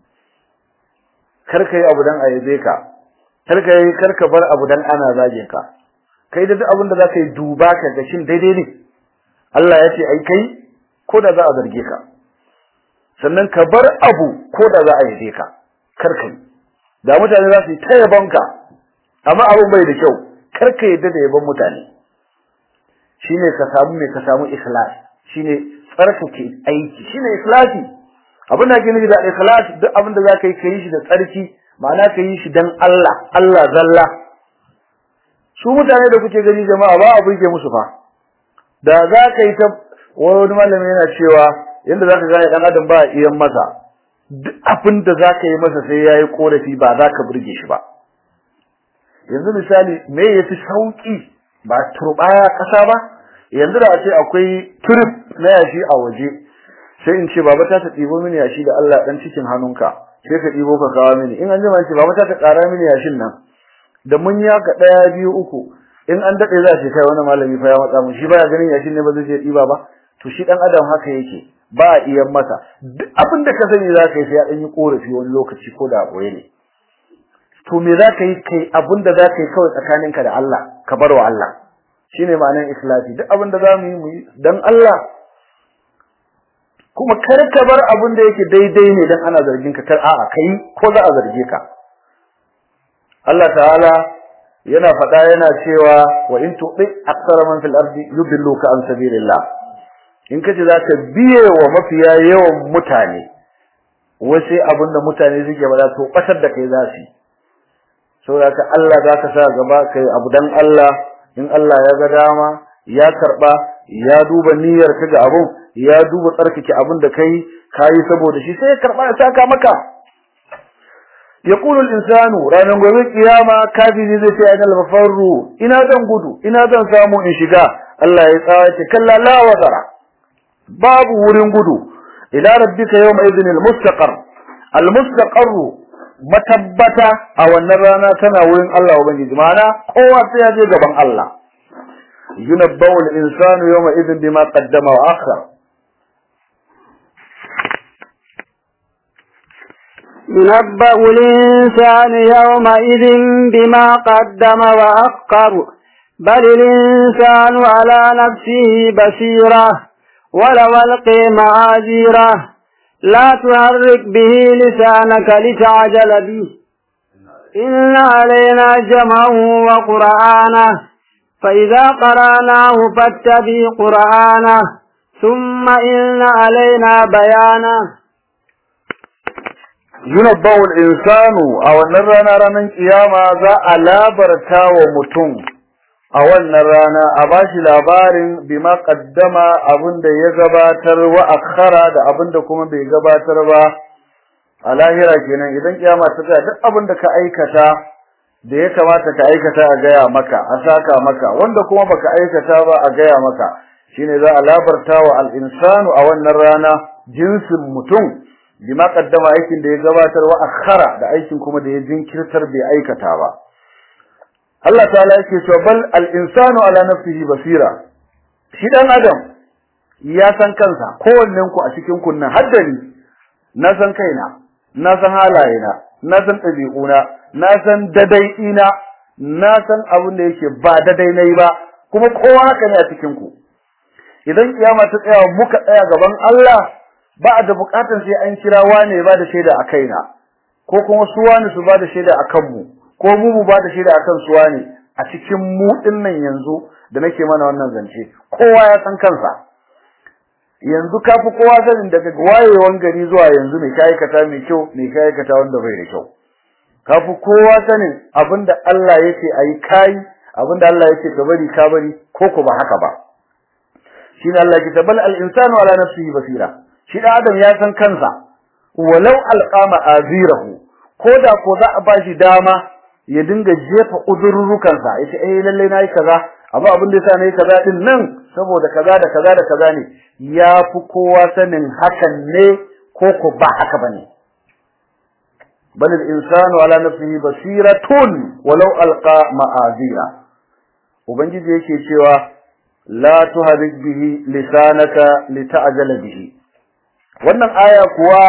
kar ka yi abu dan a yabe ka kar ka yi kar ka bar abu dan ana zage ka kai da duk abin da za ka yi duba ka ga shin daidai ne Allah ya ce ai kai ko da za a zarge ka sannan ka bar abu ko da za a yabe ka kar ka yi da mutane za su yi ta yabon ka amma abin bai da kyau kar ka yadda da yabon mutane shine ka samu me ka samu ikhlas shine tsarkake aiki shine ikhlasi abin da ake nufi da ikhlas duk abin da zaka yi ka yi shi da tsarki ma'ana ka yi shi dan Allah Allah zalla su mutane da kuke gani jama'a ba a burge musu fa da za ka yi ta wani malami yana cewa yanda za ka gane dan adam ba a iyan masa duk abin da za ka yi masa sai ya yi korafi ba za ka burge shi ba yanzu misali me ya fi sauki ba turbaya ƙasa ba yanzu da a ce akwai turib na yashi a waje sai in ce baba ta ta ɗibo mini yashi da Allah ɗan cikin hannunka sai ka ɗibo ka kawo mini in an jima ce baba ta ta ƙara mini yashin nan da mun ya ka ɗaya biyu uku in an daɗe za ce kai wani malami fa ya matsa mu shi baya ganin yashin ne ba zai je ɗiba ba to shi ɗan adam haka yake ba a iya masa duk abin da ka sani za ka yi sai ya ɗan yi ƙorafi wani lokaci ko da ɓoye ne to me za ka yi kai abin da za ka yi kawai tsakaninka da Allah ka bar wa Allah shine ma'anar ikhlasi duk abin da za mu yi mu yi dan Allah kuma kar ka bar abin da yake daidai ne dan ana zargin ka kar a'a kai ko za a zarge ka Allah ta'ala yana faɗa yana cewa wa in tuɗi aksara man fil ardi yudilluka an sabilillah in kace zaka biye wa mafiya yawan mutane wai sai abin da mutane suke bada to batar da kai za su saboda ka Allah zaka sa gaba kai abu dan Allah in Allah ya ga dama ya karba ya duba niyyar ka ga abun ya duba tsarkake abin da kai kai saboda shi sai ya karba ya saka maka yaqulu al-insanu ranan gobe kiyama kafiri zai ce aina mafarru ina zan gudu ina zan samu in shiga Allah ya tsawace kalla la wazara babu wurin gudu ila rabbika yawma idhin al-mustaqar al-mustaqar matabbata a wannan rana tana wurin Allah ubangiji ma'ana kowa sai ya je gaban Allah yunabbawu al-insanu yawma idhin bima qaddama wa akhar ينبأ الإنسان يومئذ بما قدم وأخر بل الإنسان على نفسه بصيرة ولو ألقي معاذيره لا تحرك به لسانك لتعجل به إن علينا جمعه وقرآنه فإذا قرأناه فاتبع قرآنه ثم إن علينا بيانه yunabbawu al-insanu a wannan rana ranar kiyama za a labarta wa mutum a wannan rana a bashi labarin bima qaddama abinda ya gabatar wa akhara da abinda kuma bai gabatar ba a lahira kenan idan kiyama ta tsaya duk abinda ka aikata da ya kamata ka aikata a gaya maka a saka maka wanda kuma baka aikata ba a gaya maka shine za a labarta wa al-insanu a wannan rana jinsin mutum bima qaddama aikin da ya gabatar wa akhara da aikin kuma da ya jinkirtar bai aikata ba Allah ta'ala yake cewa bal al-insanu ala nafsihi basira shi dan adam ya san kansa kowannen ku a cikin kunnan haddani na san kaina na san halayena na san ɗabi'una na san dadai'ina na san abin da yake ba dadai nayi ba kuma kowa haka ne a cikin ku idan kiyama ta tsaya muka tsaya gaban Allah ba da bukatar sai an kira wane ba da shaida a kaina ko kuma su wani su ba da shaida a kanmu ko mu mu ba da shaida a kan su wane a cikin mu nan yanzu da nake mana wannan zance kowa ya san kansa yanzu ka fi kowa sanin daga wayewan gari zuwa yanzu mai ka aikata mai kyau mai ka aikata wanda bai da kyau ka fi kowa sanin abinda Allah yake ayi kai abinda Allah yake ka bari ka bari ko ko ba haka ba shine Allah ya tabal al insanu ala nafsihi basira shi da adam ya san kansa walau alqama azirahu ko da ko za a bashi dama ya dinga jefa uzurrukansa ya ce eh lalle nayi kaza amma abin da yasa nayi kaza din nan saboda kaza da kaza da kaza ne ya fi kowa sanin hakan ne ko ko ba haka bane bal al insanu ala nafsihi basiratun walau alqa ma'azira ubangiji yake cewa la tuharik bihi lisanaka lita'jala bihi wannan aya kuwa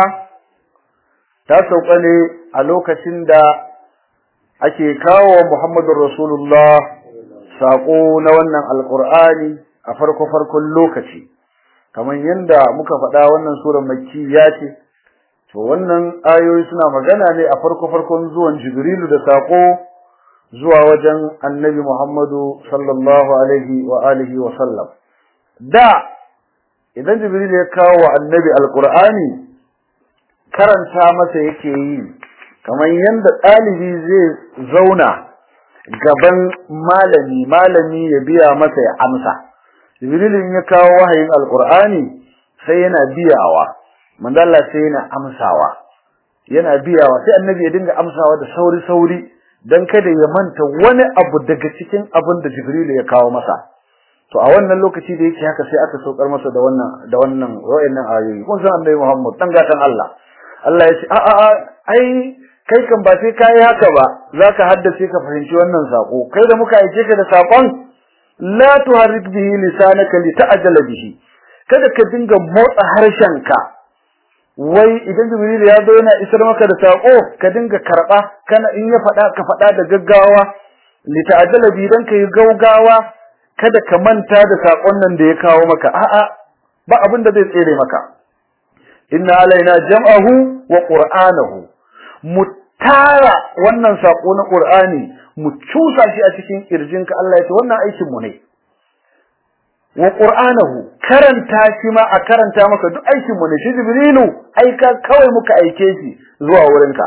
ta sauka ne a lokacin da ake kawo wa Muhammadur Rasulullah sako na wannan alqur'ani a farko farkon lokaci kamar yanda muka faɗa wannan surar makkiya ce to wannan ayoyi suna magana ne a farko farkon zuwan Jibrilu da sako zuwa wajen Annabi Muhammadu sallallahu alaihi wa alihi wa sallam da idan Jibril ya kawo wa Annabi alqur'ani karanta masa yake yi kamar yanda ɗalibi zai zauna gaban malami malami ya biya masa ya amsa Jibril ya kawo wahayin alqur'ani sai yana biyawa manzo Allah sai yana amsawa yana biyawa sai annabi ya dinga amsawa da sauri sauri dan kada ya manta wani abu daga cikin abin da Jibril ya kawo masa to a wannan lokaci da yake haka sai aka saukar masa da wannan da wannan wayannan ayoyi kun san annabi Muhammad dan gatan Allah Allah ya ce a a ai kai kan ba sai kai haka ba zaka haddace ka fahimci wannan sako kai da muka aike ka da sakon la tuharrik bihi lisanaka lita'jala bihi kada ka dinga motsa harshenka wai idan jibril ya zo yana isar maka da sako ka dinga karba kana in ya fada ka fada da gaggawa lita'jala bihi dan kai gaugawa kada ka manta da sakon nan da ya kawo maka a'a ba abin da zai tsere maka inna alaina jam'ahu wa qur'anahu mutara wannan sako na qur'ani mu cusa shi a cikin kirjinka Allah ya ce wannan aikin mu ne wa qur'anahu karanta shi ma a karanta maka duk aikin mu ne shi jibrilu aika kawai muka aike shi zuwa wurinka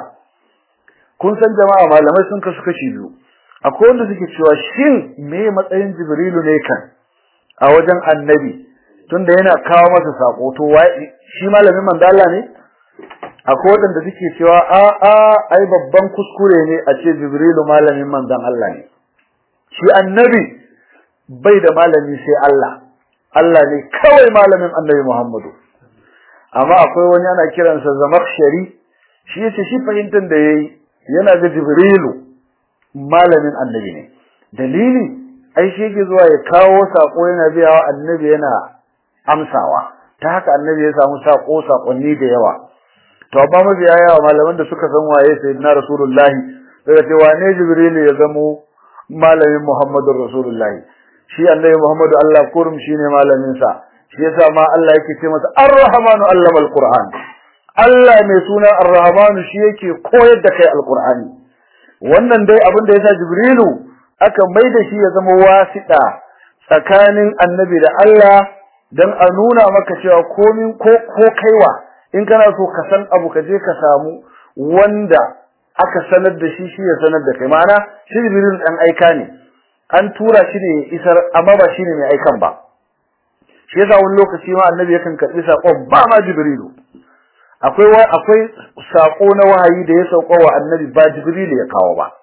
kun san jama'a malamai sun kasu kashi biyu akwai wanda suke cewa shin me matsayin jibrilu ne kan a wajen annabi tunda yana kawo masa sako to shi malamin manzo Allah ne akwai wanda suke cewa a a ai babban kuskure ne a ce jibrilu malamin manzon Allah ne shi annabi bai da malami sai Allah Allah ne kawai malamin annabi Muhammadu amma akwai wani ana kiransa Zamakhshari shi yace shi fahimtar da yayi yana ga jibrilu malamin annabi ne dalili ai shi yake zuwa ya kawo sako yana biya wa annabi yana amsawa ta haka annabi ya samu sako sakonni da yawa to amma mabiya yawa malaman da suka san waye sayyidina rasulullahi daga ce wane jibril ya zamo malamin muhammadur rasulullahi shi annabi muhammadu Allah kurum shine malamin sa shi yasa ma Allah yake ce masa ar-rahmanu allama al-qur'an Allah mai suna ar-rahmanu shi yake koyar da kai al-qur'ani wannan dai abin da yasa jibrilu aka maida shi ya zama wasiɗa tsakanin annabi da Allah dan a nuna maka cewa komin ko ko kaiwa in kana so ka san abu ka je ka samu wanda aka sanar da shi shi ya sanar da kai ma'ana shi jibril dan aika ne an tura shi ne isar amma ba shine mai aikan ba shi yasa wani lokaci ma annabi yakan karbi sakon ba ma jibrilu akwai akwai sako na wahayi da ya sauka wa annabi ba jibrilu ya kawo ba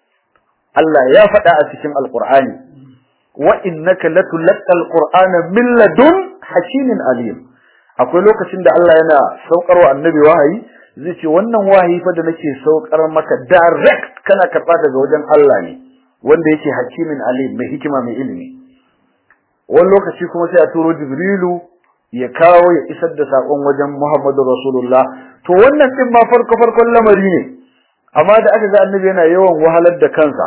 Allah ya faɗa a cikin alqur'ani wa innaka latulqal qur'ana min ladun hakimin alim akwai lokacin da Allah yana saukarwa annabi wahayi zai ce wannan wahayi fa da nake saukar maka direct kana karba daga wajen Allah ne wanda yake hakimin alim mai hikima mai ilimi wani lokaci kuma sai a turo jibrilu ya kawo ya isar da sakon wajen Muhammadu Rasulullah to wannan din ma farko farkon lamari ne amma da aka ga annabi yana yawan wahalar da kansa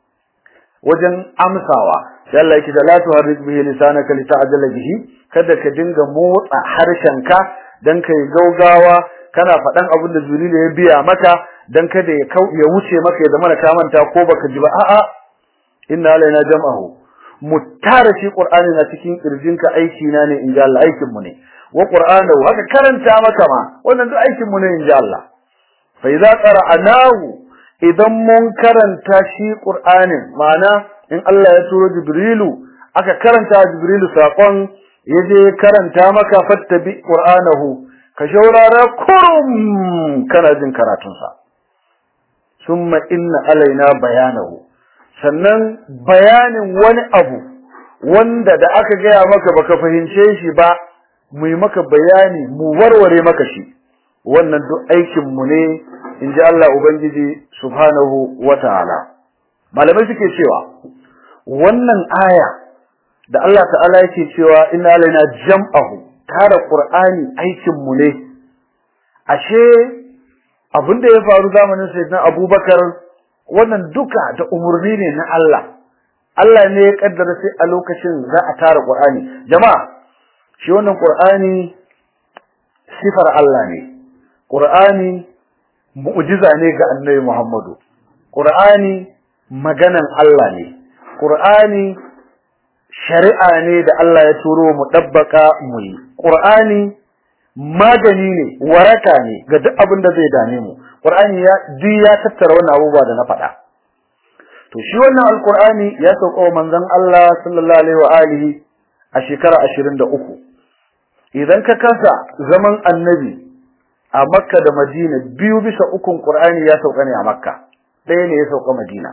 wajen amsawa sai Allah yake da la tuharrik bihi lisanaka lita'jala bihi kada ka dinga motsa harshenka dan kai gaugawa kana faɗan abin da Jibril ya biya maka dan kada ya kau ya wuce maka ya zama ka manta ko baka ji ba a'a inna alaina jam'ahu muttara shi qur'ani na cikin kirjinka aiki na ne inji Allah aikin mu ne wa qur'anahu haka karanta maka ma wannan duk aikin mu ne inji Allah fa idza qara'nahu idan mun karanta shi qur'anin ma'ana in Allah ya turo Jibrilu aka karanta Jibrilu sakon yaje karanta maka fattabi qur'anahu ka shaurara kurum kana jin karatun sa summa inna alaina bayanahu sannan bayanin wani abu wanda da aka gaya maka baka fahimce shi ba mu yi maka bayani mu warware maka shi wannan duk aikin mu ne in ji Allah Ubangiji subhanahu wa ta'ala malamai suke cewa wannan aya da Allah ta'ala yake cewa inna alaina jam'ahu tara qur'ani aikin mu ne ashe abinda ya faru zamanin sayyidina Abubakar wannan duka da umurni ne na Allah Allah ne ya kaddara sai a lokacin za a tara qur'ani jama'a shi wannan qur'ani sifar Allah ne qur'ani mu'jiza ne ga annabi Muhammadu qur'ani maganan Allah ne qur'ani shari'a ne da Allah ya turo mu dabbaka mu yi qur'ani magani ne waraka ne ga duk abin da zai dame mu qur'ani ya duk ya tattara wannan abubuwa da na faɗa to shi wannan alqur'ani ya sauka wa manzon Allah sallallahu alaihi wa alihi a shekara 23 idan ka kasa zaman annabi a makka da madina biyu bisa ukun qur'ani ya sauka ne a makka ɗaya ne ya sauka madina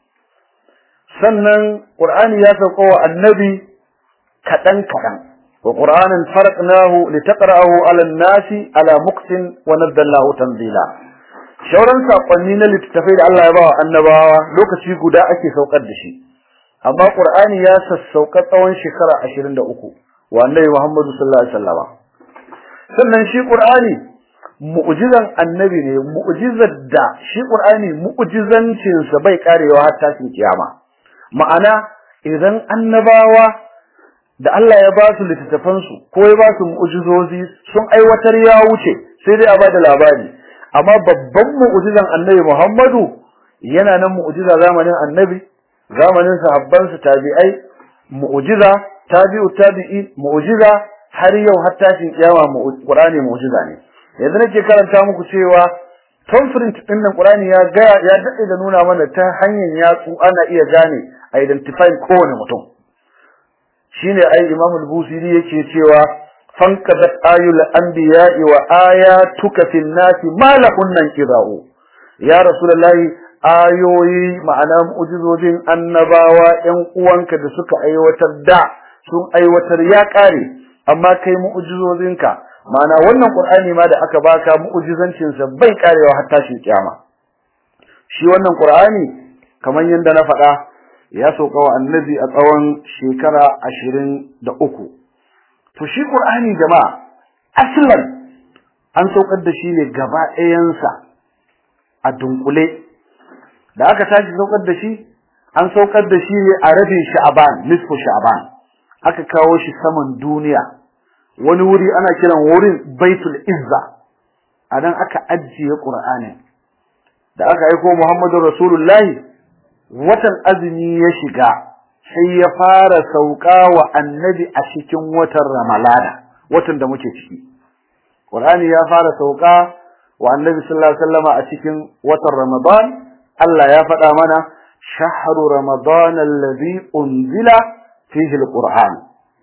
sannan qur'ani ya sauka wa annabi kaɗan kaɗan wa qur'anan farqnahu litaqra'ahu 'ala an-nasi 'ala muqtin wa nazzalnahu tanzila shauran sakonni na littattafai da Allah ya ba wa annabawa lokaci guda ake saukar da shi amma qur'ani ya sassauka tsawon shekara 23 wa annabi Muhammadu sallallahu alaihi wasallam sannan shi qur'ani mu'jizan annabi ne mu'jizar da shi qur'ani mu'jizancin sa bai karewa har tashin kiyama ma'ana idan annabawa da Allah ya ba su littattafan su ko ya ba su mu'jizozi sun aiwatar ya wuce sai dai a ba da labari amma babban mu'jizan annabi Muhammadu yana nan mu'jiza zamanin annabi zamanin sahabban su tabi'ai mu'jiza tabi'u tabi'i mu'jiza har yau har tashin kiyama Qur'ani mu'jiza ne yanzu nake karanta muku cewa conference din nan Qur'ani ya ga ya dade da nuna mana ta hanyar yatsu ana iya gane identify kowane mutum shine ai Imam al-Busiri yake cewa fankadat ayul anbiya'i wa ayatuka fil nasi ma lahunnan qira'u ya rasulullahi ayoyi ma'ana mu'jizojin annabawa ƴan uwanka da suka aiwatar da sun aiwatar ya kare amma kai mu'jizozinka ma'ana wannan qur'ani ma da aka baka mu'jizancin sa bai karewa har tashin kiyama shi wannan qur'ani kamar yanda na faɗa ya sauka wa annabi a tsawon shekara ashirin da uku to shi qur'ani jama'a aslan an saukar da shi ne gaba ɗayansa a dunkule da aka tashi saukar da shi an saukar da shi ne a rabin sha'aban nisfu sha'aban aka kawo shi saman duniya wani wuri ana kiran wurin baitul izza anan aka ajiye qur'anin da aka aiko muhammadu rasulullahi watan azumi ya shiga sai ya fara sauka wa annabi a cikin watan ramalana watan da muke ciki qur'ani ya fara sauka wa annabi sallallahu alaihi wasallama a cikin watan ramadan Allah ya faɗa mana shahru ramadan alladhi unzila fihi alquran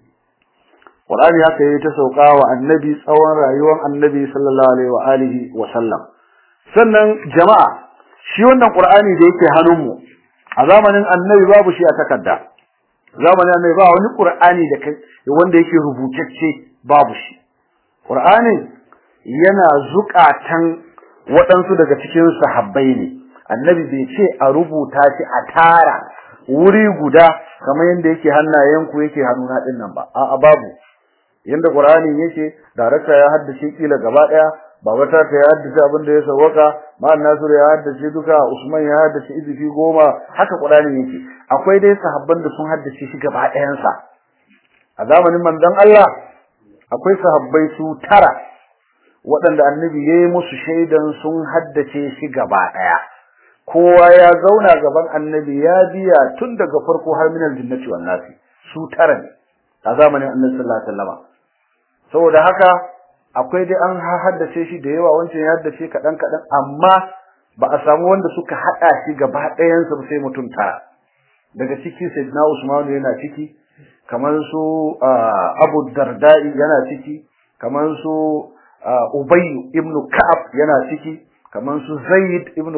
Qur'ani haka yayi ta sauka wa annabi tsawon rayuwar annabi sallallahu alaihi wa alihi wa sallam sannan jama'a shi wannan Qur'ani da yake hannunmu a zamanin annabi babu shi a takarda zamanin annabi ba wani Qur'ani da kai wanda yake rubutacce babu shi Qur'ani yana zukatan waɗansu daga cikin sahabbai ne annabi bai ce a rubuta shi a tara wuri guda kamar yadda yake hannayenku yake hannuna din nan ba a'a babu yanda Qur'ani yake darakta ya haddace kila gaba daya baba ta ya haddace abin da ya sawaka ma'an Nasir ya haddace duka Usman ya haddace izifi goma haka Qur'ani yake akwai dai sahabban da sun haddace shi gaba ɗayan sa a zamanin manzon Allah akwai sahabbai su tara waɗanda annabi ya yi musu shaidan sun haddace shi gaba ɗaya kowa ya zauna gaban annabi ya biya tun daga farko har minal jinnati wan nasi su tara ne a zamanin annabi sallallahu alaihi wasallam saboda haka akwai dai an haddace shi da yawa wancan ya haddace kaɗan kaɗan amma ba a samu wanda suka haɗa shi gaba ɗayansa sai mutum tara daga ciki sayyidina Usman yana ciki kamar su Abu Dardai yana ciki kamar su Ubay ibn Ka'ab yana ciki kamar su Zaid ibn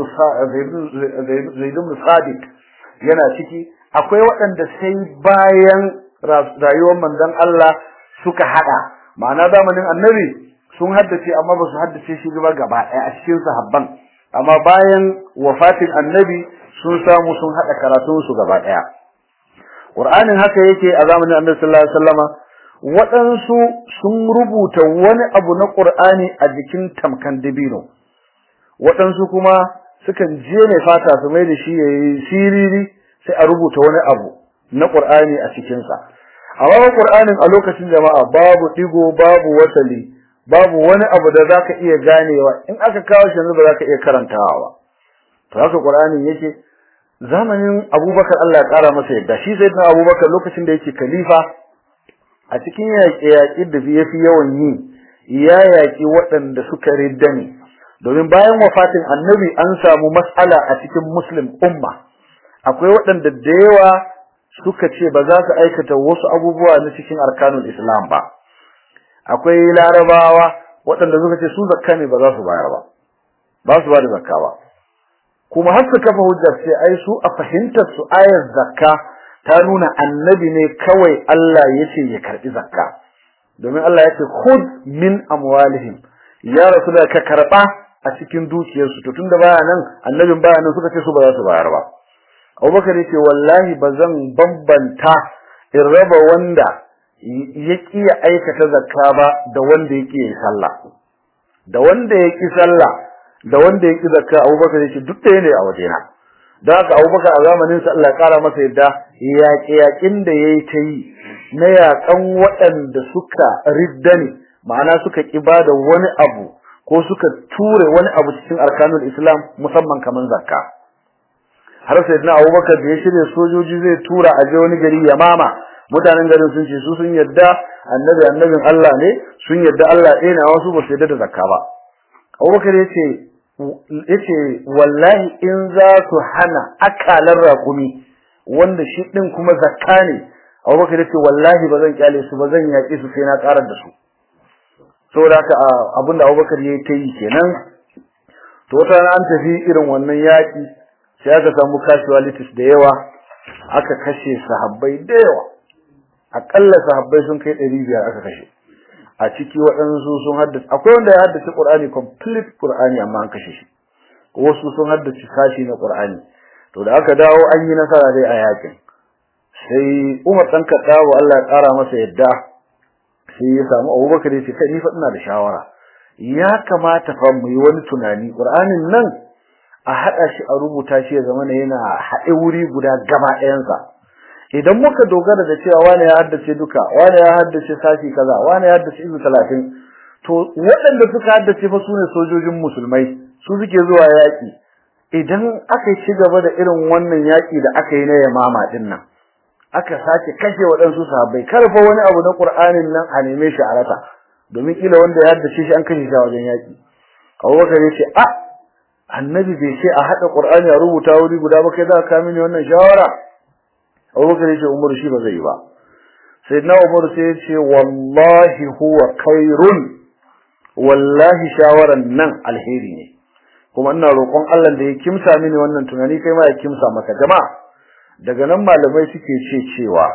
Zaid ibn Sadiq yana ciki akwai waɗanda sai bayan rayuwar manzon Allah suka hada ma'ana zamanin annabi sun haddace amma ba su haddace shi ba gaba ɗaya a cikin sahabban amma bayan wafatin annabi sun samu sun hada karatun su gaba ɗaya Qur'anin haka yake a zamanin Annabi sallallahu alaihi wasallama waɗansu sun rubuta wani abu na Qur'ani a jikin tamkan dabino waɗansu kuma sukan je ne fata su mai da shi yayi siriri sai a rubuta wani abu na Qur'ani a cikin sa amma Qur'anin a lokacin jama'a babu digo babu wasali babu wani abu da zaka iya ganewa in aka kawo shi yanzu ba zaka iya karantawa ba to haka Qur'anin yake zamanin Abubakar Allah ya kara masa yadda shi sai Abubakar lokacin da yake khalifa a cikin yaƙe-yaƙe da ya fi yawan yi ya yaƙi waɗanda suka ridda ne domin bayan wafatin annabi an samu matsala a cikin muslim umma akwai waɗanda da yawa suka ce ba za su aikata wasu abubuwa na cikin arkanul islam ba akwai larabawa waɗanda suka ce su zakka ne ba za su bayar ba ba su ba da zakka ba kuma har su kafa hujjar sai ai su a fahimtar su ayar zakka ta nuna annabi ne kawai Allah yace ya karbi zakka domin Allah yace khud min amwalihim ya rasulullah ka karba a cikin dukiyarsu to tunda baya nan annabin baya nan suka ce su ba za su bayar ba Abubakar yace wallahi bazan bambanta in raba wanda ya ya aikata zakka ba da wanda yake yin sallah da wanda yake sallah da wanda yake zakka Abubakar yace duk ɗaya ne a wajena da haka Abubakar a zamanin sa Allah ya kara masa yadda yaƙe-yaƙin da yayi ta yi na yaƙan waɗanda suka ridda ne ma'ana suka kiba da wani abu ko suka ture wani abu cikin arkanul Islam musamman kaman zakka har sai na Abubakar da ya shirya sojoji zai tura a je wani gari Yamama mutanen garin sun ce su sun yadda annabi annabin Allah ne sun yadda Allah ɗaya ne wasu ba su yadda da zakka ba Abubakar ya ce yace wallahi in za su hana akalar raƙumi wanda shi din kuma zakka ne Abubakar yace wallahi bazan kyale su bazan yaki su sai na karar da su saboda haka abinda Abubakar yayi ta yi kenan to wata an tafi irin wannan yaki sai aka samu casualties da yawa aka kashe sahabbai da yawa akalla sahabbai sun kai 500 aka kashe a ciki waɗansu sun haddace akwai wanda ya haddace Qur'ani complete Qur'ani amma an kashe shi wasu sun haddace sashi na Qur'ani to da aka dawo an yi nasara dai a yakin sai Umar dan Kadawo Allah ya kara masa yadda sai ya samu Abubakar ya ce kai ni fa ina da shawara ya kamata fa mu yi wani tunani Qur'anin nan a hada shi a rubuta shi ya zama yana haɗe wuri guda gaba ɗayansa idan muka dogara da cewa wani ya haddace duka wani ya haddace sashi kaza wani ya haddace izu talatin to waɗanda suka haddace fa sune sojojin musulmai su suke zuwa yaƙi idan aka ci gaba da irin wannan yaƙi da aka yi na yamama din nan aka sake kashe waɗansu sahabbai karfa wani abu na Qur'anin nan a neme shi a rasa domin kila wanda ya haddace shi an kashe shi a wajen yaƙi Abubakar ya ce a annabi bai ce a haɗa Qur'ani a rubuta wuri guda ba kai za ka mini wannan shawara Abubakar yace Umar shi ba zai ba Sayyidina Umar sai yace wallahi huwa khairun wallahi shawaran nan alheri ne kuma ina roƙon Allah da ya kimsa mini wannan tunani kai ma ya kimsa maka jama'a daga nan malamai suke ce cewa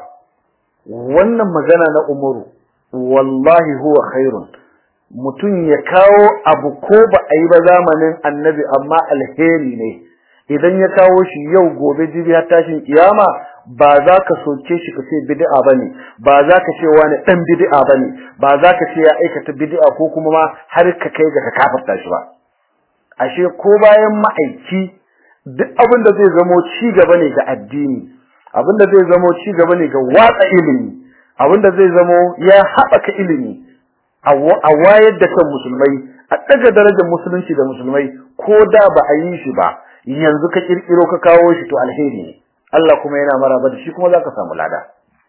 wannan magana na Umaru wallahi huwa khairun mutum ya kawo abu ko ba a yi ba zamanin annabi amma alheri ne idan ya kawo shi yau gobe jibi har tashin kiyama ba za ka soke shi ka ce bid'a bane ba za ka ce wani dan bid'a bane ba za ka ce ya aikata bid'a ko kuma ma har ka kai ga ka kafarta shi ba ashe ko bayan ma'aiki duk abin da zai zamo ci gaba ne ga addini abin da zai zamo ci gaba ne ga watsa ilimi abin da zai zamo ya haɓaka ilimi a wayar da kan musulmai a ɗaga darajar musulunci da musulmai ko da ba a yi shi ba yanzu ka kirkiro ka kawo shi to alheri ne Allah kuma yana maraba da shi kuma zaka samu lada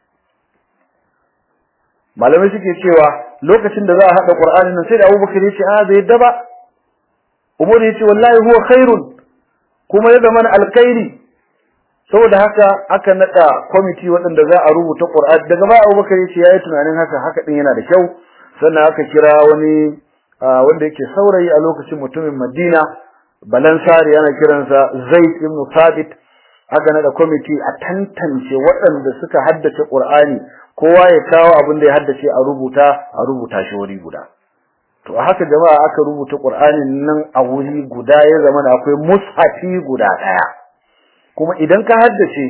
malamai suke cewa lokacin da za a hada Qur'ani nan sai da Abubakar yace a bai yadda ba Umar yace wallahi huwa khairun kuma ya zama alkhairi saboda haka aka nada committee waɗanda za a rubuta Qur'ani daga baya Abubakar yace yayi tunanin haka haka din yana da kyau sannan aka kira wani wanda yake saurayi a lokacin mutumin Madina balansari ana kiransa zaid ibn thabit aka nada kwamiti a tantance waɗanda suka haddace qur'ani kowa ya kawo abin da ya haddace a rubuta a rubuta shi wuri guda to a haka jama'a aka rubuta qur'anin nan a wuri guda ya zama akwai mushafi guda daya kuma idan ka haddace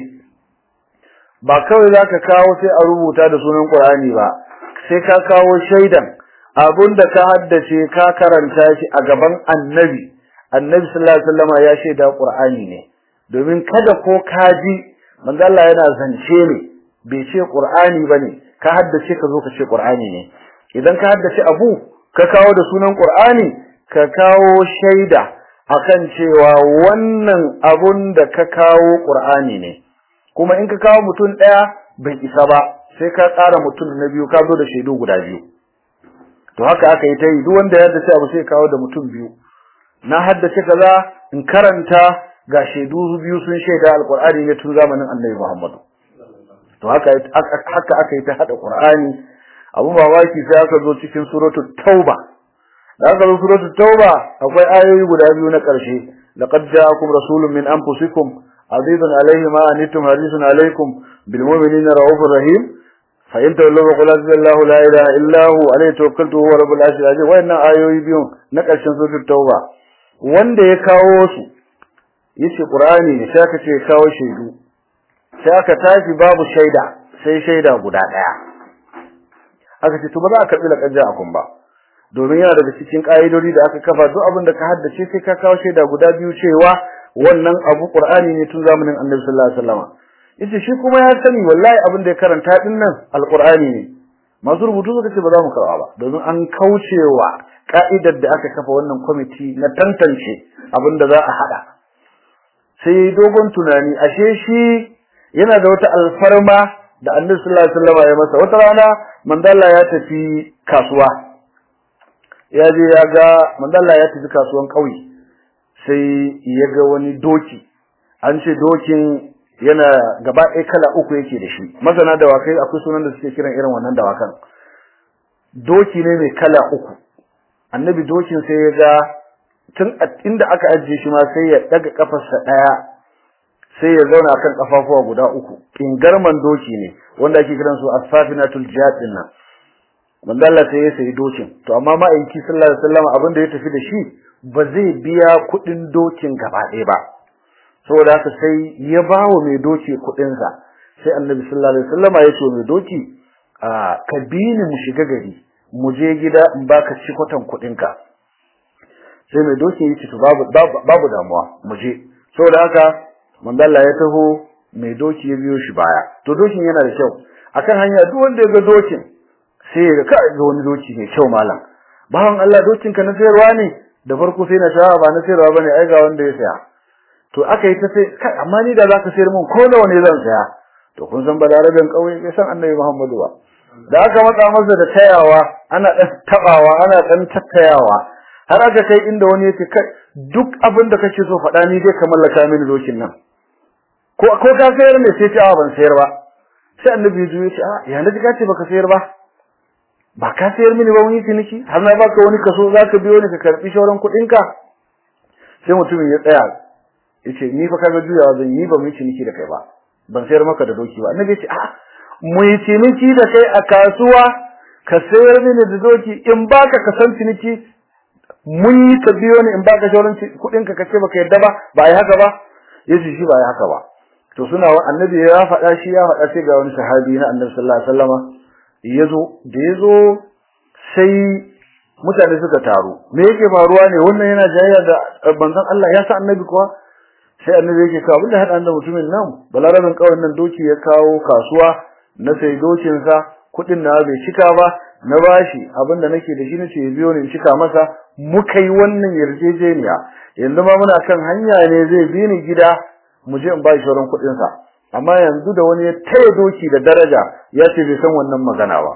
ba kawai zaka kawo sai a rubuta da sunan qur'ani ba sai ka kawo shaidan abinda ka haddace ka karanta shi a gaban annabi annabi sallallahu alaihi wasallam ya shaida qur'ani ne domin kada ko kaji manzo Allah yana zance ne bai ce qur'ani bane ka haddace ka zo ka ce qur'ani ne idan ka haddace abu ka kawo da sunan qur'ani ka kawo shaida akan cewa wannan abun da ka kawo qur'ani ne kuma in ka kawo mutum daya bai isa ba sai ka ƙara mutum na biyu ka zo da shaidu guda biyu to haka aka yi ta yi duk wanda ya haddace abu sai kawo da mutum biyu na haddace kaza in karanta ga shaidu biyu sun shaida alqur'ani ne tun zamanin annabi Muhammad to haka haka aka yi ta hada qur'ani abu mamaki sai aka zo cikin suratul tauba da aka zo suratul tauba akwai ayoyi guda biyu na karshe laqad ja'akum rasulun min anfusikum azizun alayhi ma anittum harisun alaykum bil mu'minina raufur rahim fa in tawallu fa qul Allahu la ilaha illa hu alayhi tawakkaltu huwa rabbul arshil azim wayannan ayoyi biyu na karshen suratul tauba wanda ya kawo su yace qur'ani ne sai aka ce kawo shaidu sai aka tashi babu shaida sai shaida guda daya aka ce to ba za a karbi laqaja akun ba domin yana daga cikin kaidodi da aka kafa duk abin da ka haddace sai ka kawo shaida guda biyu cewa wannan abu qur'ani ne tun zamanin annabi sallallahu alaihi wasallam yace shi kuma ya sani wallahi abin da ya karanta din nan alqur'ani ne masu rubutu suka ce ba za mu karba ba domin an kaucewa ka'idar da aka kafa wannan kwamiti na tantance abin da za a hada sai dogon tunani ashe shi yana da wata alfarma da Annabi sallallahu alaihi wasallam ya masa wata rana mandalla ya tafi kasuwa ya je ya ga mandalla ya tafi kasuwan kauye sai ya ga wani doki an ce dokin yana gaba ɗaya kala uku yake da shi masana dawakai akwai sunan da suke kiran irin wannan dawakan doki ne mai kala uku annabi dokin sai ya ga tun inda aka ajiye shi ma sai ya daga kafarsa daya sai ya zauna kan kafafuwa guda uku kingarman doki ne wanda ake kiran su asfafinatul jihad din nan manzo Allah sai ya sayi dokin to amma ma'aiki sallallahu alaihi wasallam abin da ya tafi da shi ba zai biya kudin dokin gaba ɗaya ba saboda haka sai ya bawo mai doki kudin sa sai annabi sallallahu alaihi wasallam ya ce mai doki ka bi ni mu shiga gari mu je gida in baka cikotan kudin ka sai mai doki ya ce to babu babu damuwa mu je saboda haka mandalla ya taho mai doki ya biyo shi baya to dokin yana da kyau akan hanya duk wanda ya ga dokin sai ya ga kai ga wani doki mai kyau malam bawan Allah dokin ka na sayarwa ne da farko sai na sha ba na sayarwa bane ai ga wanda ya saya to aka yi ta sai kai amma ni da zaka sayar min ko nawa ne zan saya to kun san balarabin kauye bai san annabi Muhammadu ba da aka matsa masa da tayawa ana dan tabawa ana dan tattayawa har aka kai inda wani yake kai duk abin da kake so faɗa ni dai ka mallaka mini dokin nan ko ko ka sayar ne sai ta ban sayar ba sai annabi ya ce a ya naji ka ce baka sayar ba ba ka sayar mini ba wani ciniki har na baka wani kaso zaka biyo ni ka karbi shauran kuɗin ka sai mutumin ya tsaya yace ni fa kaga juyawa zan yi ba mu ciniki da kai ba ban sayar maka da doki ba annabi ya ce a mu yi ciniki da kai a kasuwa ka sayar mini da doki in baka ka san ciniki mun yi ka biyo ni in baka shauran kuɗin ka kace baka yadda ba ba ai haka ba yace shi ba ai haka ba to suna annabi ya faɗa shi ya faɗa sai ga wani sahabi na annabi sallallahu alaihi wasallama yazo da yazo sai mutane suka taru me yake faruwa ne wannan yana jayayya da banzan Allah ya sa annabi kuwa sai annabi yake kawo abinda hada da mutumin nan balarabin kawai nan doki ya kawo kasuwa na sai dokin sa kudin na bai cika ba na bashi abinda nake da shi nace ya biyo ni in cika masa muka yi wannan yarjejeniya yanzu ma muna kan hanya ne zai bi ni gida mu je in ba shi sauran kudin sa amma yanzu da wani ya taya doki da daraja ya ce bai san wannan magana ba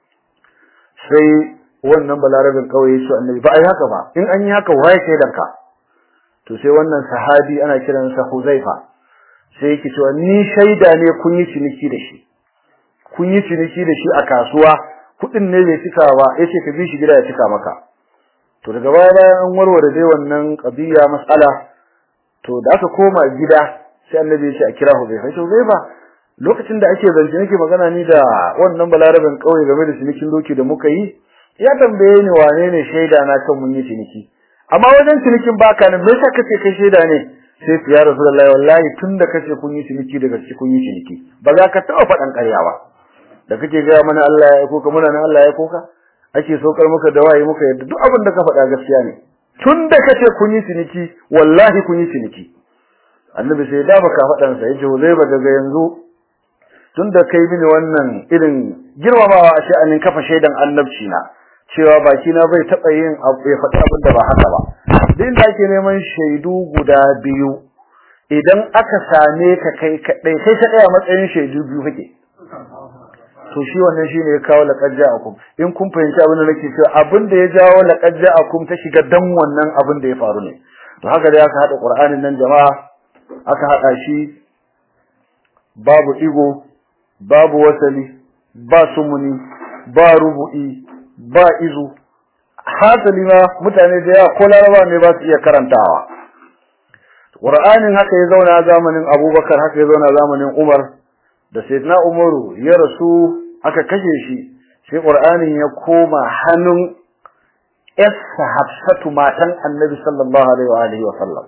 sai wannan balarabin kawai ya ce annabi ba ai haka ba in an yi haka waye sai danka to sai wannan sahabi ana kiransa Huzaifa sai yake cewa ni shaida ne kun yi ciniki da shi kun yi ciniki da shi a kasuwa kudin ne bai cika ba yace ka bi shi gida ya cika maka to daga baya bayan an warware dai wannan qadiya mas'ala to da aka koma gida sai annabi ya ce a kira Hudayfa to Hudayfa lokacin da ake zance nake magana ni da wannan balaraben kauye game da cinikin doki da muka yi ya tambaye ni wane ne shaida na kan mun yi ciniki amma wajen cinikin baka ne me yasa kace kai shaida ne sai ya rasulullahi wallahi tunda kace kun yi ciniki daga cikin kun yi ciniki ba za ka taba faɗan ƙarya ba da kake ga mana Allah ya koka muna nan Allah ya koka ake saukar muka da waye muka yadda duk abin da ka faɗa gaskiya ne tunda kace kun yi ciniki wallahi kun yi ciniki annabi sai da baka faɗan sa yace Huzaifa daga yanzu tunda kai mini wannan irin girmamawa a sha'anin kafa shaidan annabci na cewa baki na bai taba yin abu ya faɗi abin da ba haka ba din da ake neman shaidu guda biyu idan aka same ka kai kadai sai ka tsaya matsayin shaidu biyu kake to shi wannan shine ya kawo laqad ja'akum in kun fahimci abin da nake cewa abin da ya jawo laqad ja'akum ta shiga dan wannan abin da ya faru ne to haka dai aka hada qur'anin nan jama'a aka hada shi babu igo babu wasali ba sumuni ba rubu'i ba izu hasali ma mutane da yawa ko laraba ne ba su iya karantawa Qur'anin haka ya zauna zamanin Abubakar haka ya zauna zamanin Umar da Sayyidina Umaru ya rasu aka kashe shi sai Qur'anin ya koma hannun Yassa Hafsatu matan Annabi sallallahu alaihi wa alihi wa sallam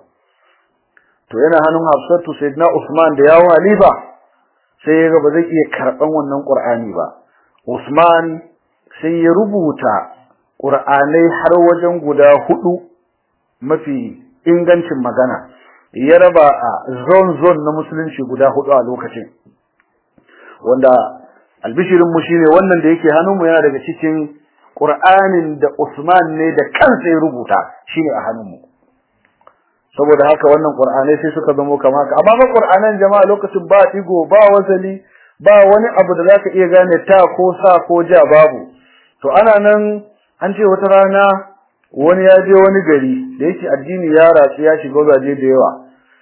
to yana hannun Hafsatu Sayyidina Usman da yawo halifa sai ya ga ba zai iya karban wannan Qur'ani ba Usman sai ya rubuta Qur'anai har wajen guda hudu mafi ingancin magana ya raba a zone zone na musulunci guda hudu a lokacin wanda albishirin mu shine wannan da yake hannunmu yana daga cikin Qur'anin da Usman ne da kansa ya rubuta shine a hannunmu saboda haka wannan Qur'anai sai suka zama kamar haka amma ba Qur'anan jama'a lokacin ba digo ba wasali ba wani abu da zaka iya gane ta ko sa ko ja babu to ana nan an ce wata rana wani ya je wani gari da yake addini ya ratsu ya shiga waje da yawa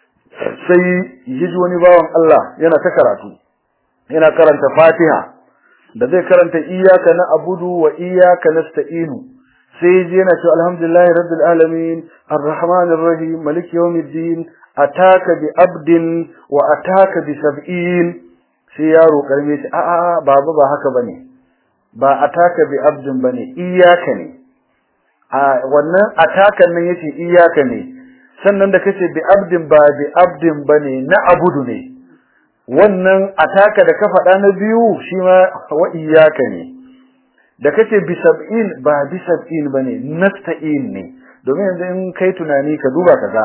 sai yaji wani bawan Allah yana ta karatu yana karanta Fatiha da zai karanta iyyaka na'budu wa iyyaka nasta'inu sai yaji yana cewa alhamdulillahi rabbil alamin arrahmanir rahim maliki yawmiddin ataka bi abdin wa ataka bi sab'in sai yaro karme shi a'a baba ba haka bane ba ataka bi abdin bane iyyaka ne a wannan atakan nan yace iyaka ne sannan da kace bi abdin ba bi abdin bane na abudu ne wannan ataka da ka faɗa na biyu shi ma wa iyaka ne da kace bi sab'in ba bi sab'in bane nasta'in ne domin yanzu in kai tunani ka duba kaza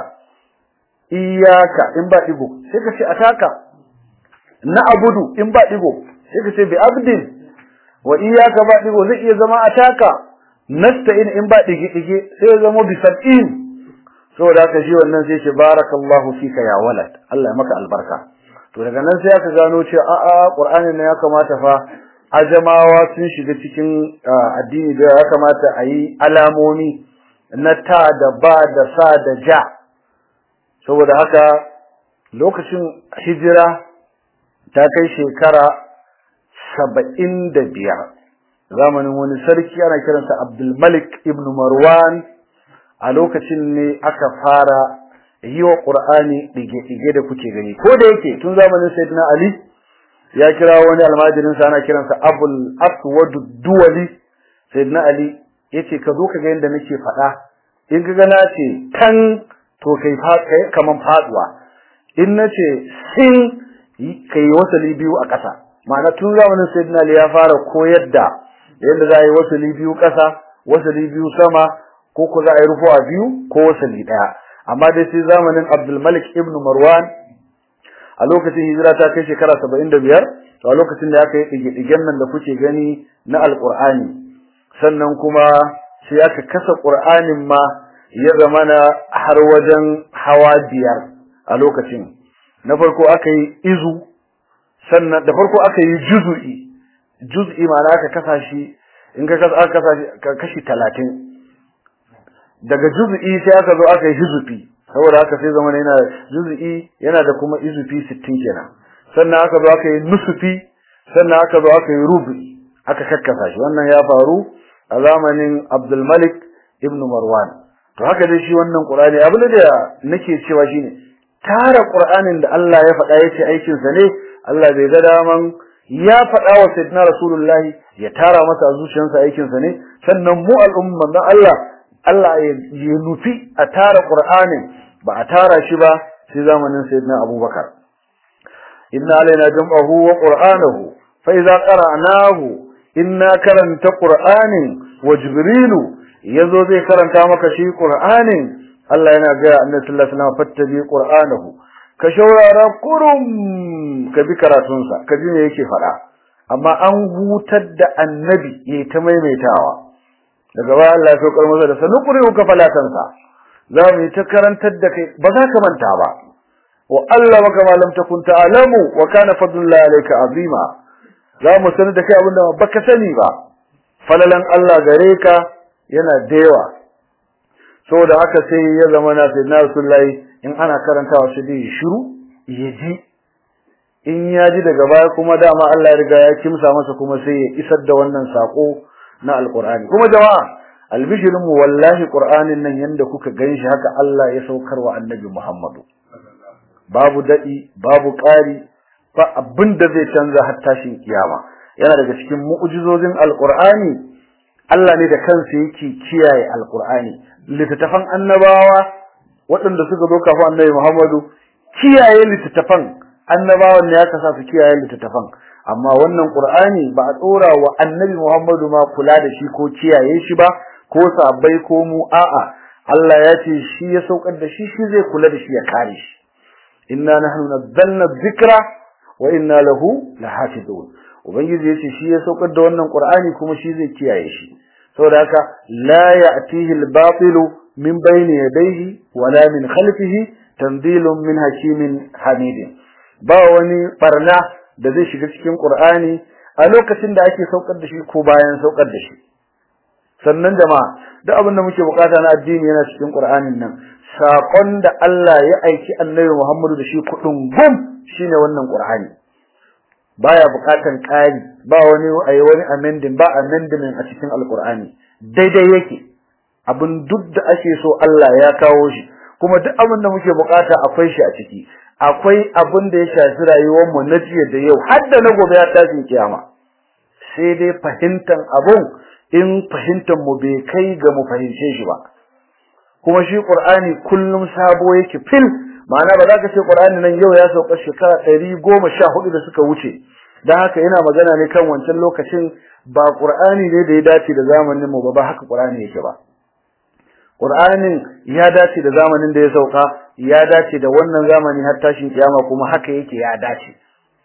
iyaka in ba digo sai ka ce ataka na abudu in ba digo sai ka ce bi abdin wa iyaka ba digo zai iya zama ataka nasta'in in ba dige-dige sai ya zama bi sab'in saboda haka shi wannan sai ce barakallahu fika ya walad Allah ya maka albarka to daga nan sai aka gano cewa a a Qur'anin ne ya kamata fa ajamawa sun shiga cikin addini da ya kamata a yi alamomi na ta da ba da sa da ja saboda haka lokacin hijira ta kai shekara saba'in da biyar zamanin wani sarki ana kiransa Abdul Malik ibn Marwan a lokacin ne aka fara yi wa Qur'ani dige-dige da kuke gani ko da yake tun zamanin Sayyidina Ali ya kira wani almajirin sa ana kiransa Abul Aswad Duwali Sayyidina Ali yace ka zo ka ga yanda nake faɗa in ka ga na ce tan to kai kai kaman faduwa in nace sin kai wasali biyu a ƙasa ma'ana tun zamanin Sayyidina Ali ya fara koyar da yadda za a yi wasali biyu ƙasa wasali biyu sama ko ko za a yi rufuwa biyu ko wasali ɗaya amma dai sai zamanin Abdul Malik ibn Marwan a lokacin hijira ta kai shekara saba'in da biyar to a lokacin da aka yi ɗige-ɗigen nan da kuke gani na alƙur'ani sannan kuma sai aka kasa ƙur'anin ma ya zamana har wajen hawa biyar a lokacin na farko aka yi izu sannan da farko aka yi juzu'i juz'i ma'ana aka kasa shi in ka kasa aka kasa shi kashi 30 daga juz'i sai aka zo aka yi hizfi saboda haka sai zama yana juz'i yana da kuma izfi 60 kenan sannan aka zo aka yi nusfi sannan aka zo aka yi rubi aka kakkasa shi wannan ya faru a zamanin Abdul Malik ibn Marwan to haka dai shi wannan Qur'ani abin da nake cewa shine tara Qur'anin da Allah ya faɗa yace aikin sa ne Allah bai ga daman ya faɗa wa sayyidina Rasulullahi ya tara masa a zuciyarsa aikin sa ne sannan mu al'umman dan Allah Allah ya nufi a tara Qur'anin ba a tara shi ba sai zamanin sayyidina Abubakar inna alaina jam'ahu wa qur'anahu fa idza qara'nahu inna karanta qur'anin wa jibrilu yazo zai karanta maka shi qur'anin Allah yana ga annabi sallallahu alaihi wasallam fattabi qur'anahu ka shaurara kurum ka bi karatunsa ka ji me yake faɗa amma an hutar da annabi ya ta maimaitawa daga baya Allah ya saukar masa da sanukuri ka falatansa za mu yi ta karantar da kai ba za ka manta ba wa Allah maka ma lam takun ta'lamu wa kana fadlullahi alayka azima za mu sanar da kai abinda baka sani ba falalan Allah gare ka yana da yawa saboda haka sai ya zama na sayyidina rasulullahi in ana karantawa shi dai shiru ya ji in ya ji daga baya kuma dama Allah ya riga ya kimsa masa kuma sai ya isar da wannan sako na alqur'ani kuma jama'a albishirin mu wallahi qur'anin nan yanda kuka ganshi haka Allah ya saukar wa annabi Muhammadu babu dadi babu ƙari ba abin da zai canza har tashin kiyama yana daga cikin mu'jizozin alqur'ani Allah ne da kansa yake kiyaye alqur'ani littattafan annabawa waɗanda suka zo kafin annabi Muhammadu kiyaye littattafan annabawan ne aka sa su kiyaye littattafan amma wannan qur'ani ba a tsora wa annabi Muhammadu ma kula da shi ko kiyaye shi ba ko sabai ko mu a'a Allah ya ce shi ya saukar da shi shi zai kula da shi ya kare shi inna nahnu nazzalna dhikra wa inna lahu lahafizun ubangiji yace shi ya saukar da wannan qur'ani kuma shi zai kiyaye shi saboda haka la ya'tihi al-batil min bayni yadayhi wala min khalfihi tanzilun min hakimin hamidin ba wani barna da zai shiga cikin qur'ani a lokacin da ake saukar da shi ko bayan saukar da shi sannan jama'a duk abin da muke bukata na addini yana cikin qur'anin nan sakon da Allah ya aiki annabi Muhammadu da shi kudin gum shine wannan qur'ani baya bukatan ƙari ba wani ayi wani amending ba amendment a cikin alqur'ani daidai yake abin duk da ake so Allah ya kawo shi kuma duk abin da muke bukata akwai shi a ciki akwai abin da ya shafi rayuwar mu na jiya da yau har da na gobe ya tashi kiyama sai dai fahimtan abun in fahimtan mu bai kai ga mu fahimce shi ba kuma shi qur'ani kullum sabo yake fil ma'ana ba za ka ce qur'ani nan yau ya sauka shekara 114 da suka wuce dan haka ina magana ne kan wancan lokacin ba qur'ani ne da ya dace da zamanin mu ba ba haka qur'ani yake ba qur'anin ya dace da zamanin da ya sauka ya dace da wannan zamani har tashin kiyama kuma haka yake ya dace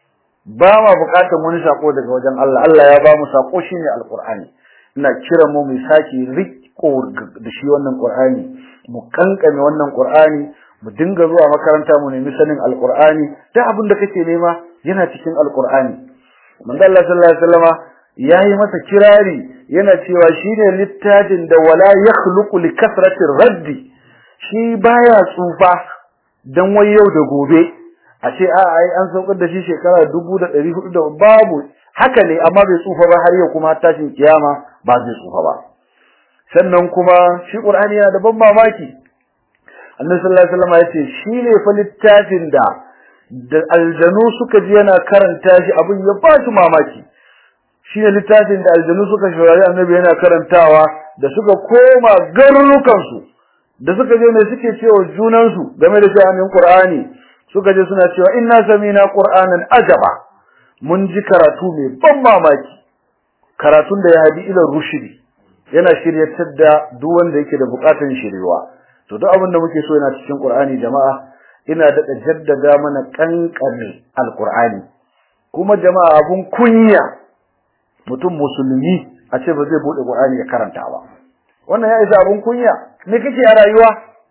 ba ma bukatar wani sako daga wajen Allah Allah ya ba mu sako shine alqur'ani ina kira mu mu saki riko da shi wannan qur'ani mu kankame wannan qur'ani mu dinga zuwa makaranta mu nemi sanin alqur'ani duk abin da kake nema yana cikin alqur'ani manzo Allah sallallahu alaihi wasallama yayi masa kirari yana cewa shine littafin da wala yakhluqu li kasrati raddi shi baya tsufa dan wai yau da gobe a ce a ai an saukar da shi shekara 1400 da babu haka ne amma bai tsufa ba har yau kuma tashin kiyama ba zai tsufa ba sannan kuma shi qur'ani yana da ban mamaki annabi sallallahu alaihi wasallam yace shine fa littafin da da aljanu suka ji yana karanta shi abin ya ba su mamaki shine littafin da aljanu suka shawari annabi yana karantawa da suka koma garurukan su da suka je ne suke cewa junan su game da sha'anin qur'ani suka je suna cewa inna samina qur'anan ajaba mun ji karatu mai ban mamaki karatun da ya hadi ila rushdi yana shiryatar da duk wanda yake da bukatun shiriwa to duk abin da muke so yana cikin Qur'ani jama'a ina daɗa jaddada mana kankane alqur'ani kuma jama'a abun kunya mutum musulmi a ce ba zai bude Qur'ani ya karanta ba wannan ya isa abun kunya me kake a rayuwa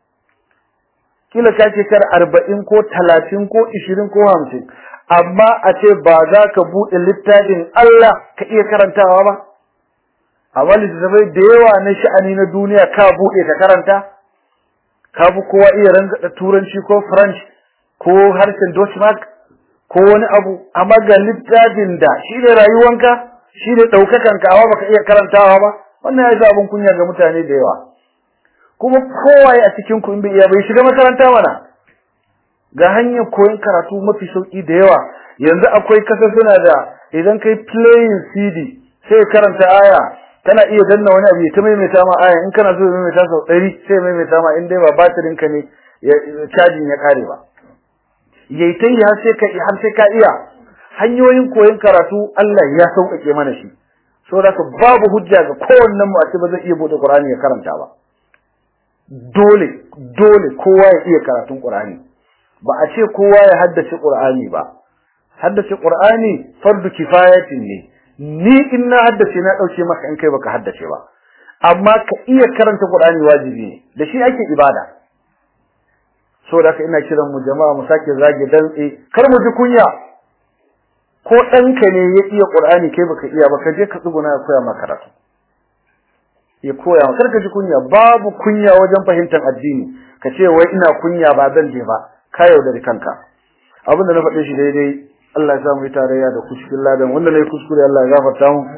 kila ka ce kar 40 ko 30 ko 20 ko 50 amma a ce ba za ka bude littafin Allah ka iya karantawa ba amma littattafai da yawa na sha'ani na duniya ka bude ka karanta ka fi kowa iya rangada turanci ko french ko harshen Deutschmark ko wani abu amma ga littafin da shi ne rayuwanka shi ne ɗaukakanka amma baka iya karantawa ba wannan ya yi abin kunya ga mutane da yawa kuma kowaye a cikin ku in bai iya bai shiga makaranta mana ga hanyar koyon karatu mafi sauki da yawa yanzu akwai kasa suna da idan kai playing CD sai karanta aya kana iya danna wani abu ya ta maimaita ma aya in kana so ya maimaita sau ɗari sai maimaita ma in dai ba batirin ka ne cajin ya kare ba yayi ta yi har sai ka har sai ka iya hanyoyin koyon karatu Allah ya sauƙaƙe mana shi saboda babu hujja ga kowannen mu a ce ba zai iya bude Qur'ani ya karanta ba dole dole kowa ya iya karatun Qur'ani ba a ce kowa ya haddace Qur'ani ba haddace Qur'ani fardu kifayatin ne ni in na haddace na dauke maka in kai baka haddace ba amma ka iya karanta Qur'ani wajibi ne da shi ake ibada saboda haka ina kiran mu jama'a mu sake zage dantse kar mu ji kunya ko ɗanka ne ya iya Qur'ani kai baka iya ba ka je ka tsuguna ya koya maka karatu ya koya maka kar ka ji kunya babu kunya wajen fahimtar addini ka ce wai ina kunya ba zan je ba ka yaudari kanka abinda na faɗe shi daidai Allah ya sa mu yi tarayya da kuskuren ladan wanda na yi kuskure Allah ya gafarta mu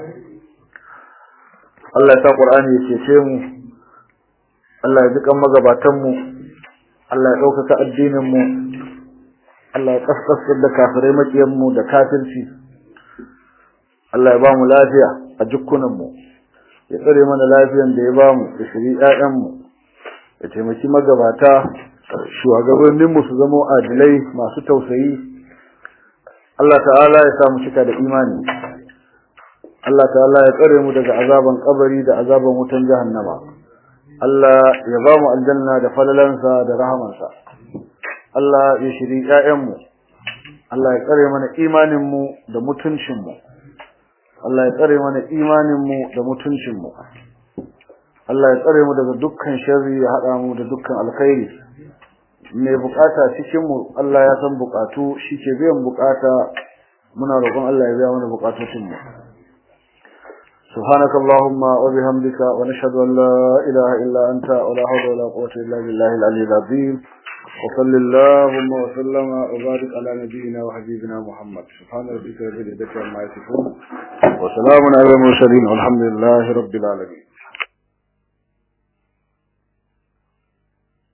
Allah ya sa Qur'ani ya cece mu Allah ya dukan magabatan mu Allah ya ɗaukaka addinin mu Allah ya kaskasar da kafirai makiyan mu da kafirci Allah ya ba mu lafiya a jukkunan mu ya tsare mana lafiyan da ya ba mu da shiri ƴaƴan mu ya taimaki magabata shugabannin mu su zama adilai masu tausayi Allah ta'ala ya sa mu cika da imani Allah ta'ala ya tsare mu daga azaban kabari da azaban wutan jahannama Allah ya ba mu aljanna da falalansa da rahamansa Allah ya shiri ƴaƴanmu Allah ya tsare mana imaninmu da mutuncinmu Allah ya tsare mana imaninmu da mutuncinmu Allah ya tsare mu daga dukkan sharri ya hada mu da dukkan alkhairi mai bukata cikin mu Allah ya san bukatu shike biyan bukata muna roƙon Allah ya biya mana bukatocin mu سبحانك اللهم وبحمدك ونشهد أن لا إله إلا أنت ولا حول ولا قوة إلا بالله العلي العظيم وصل اللهم وسلم وبارك على نبينا وحبيبنا محمد سبحان ربك رب العزة عما يصفون وسلام على المرسلين والحمد لله رب العالمين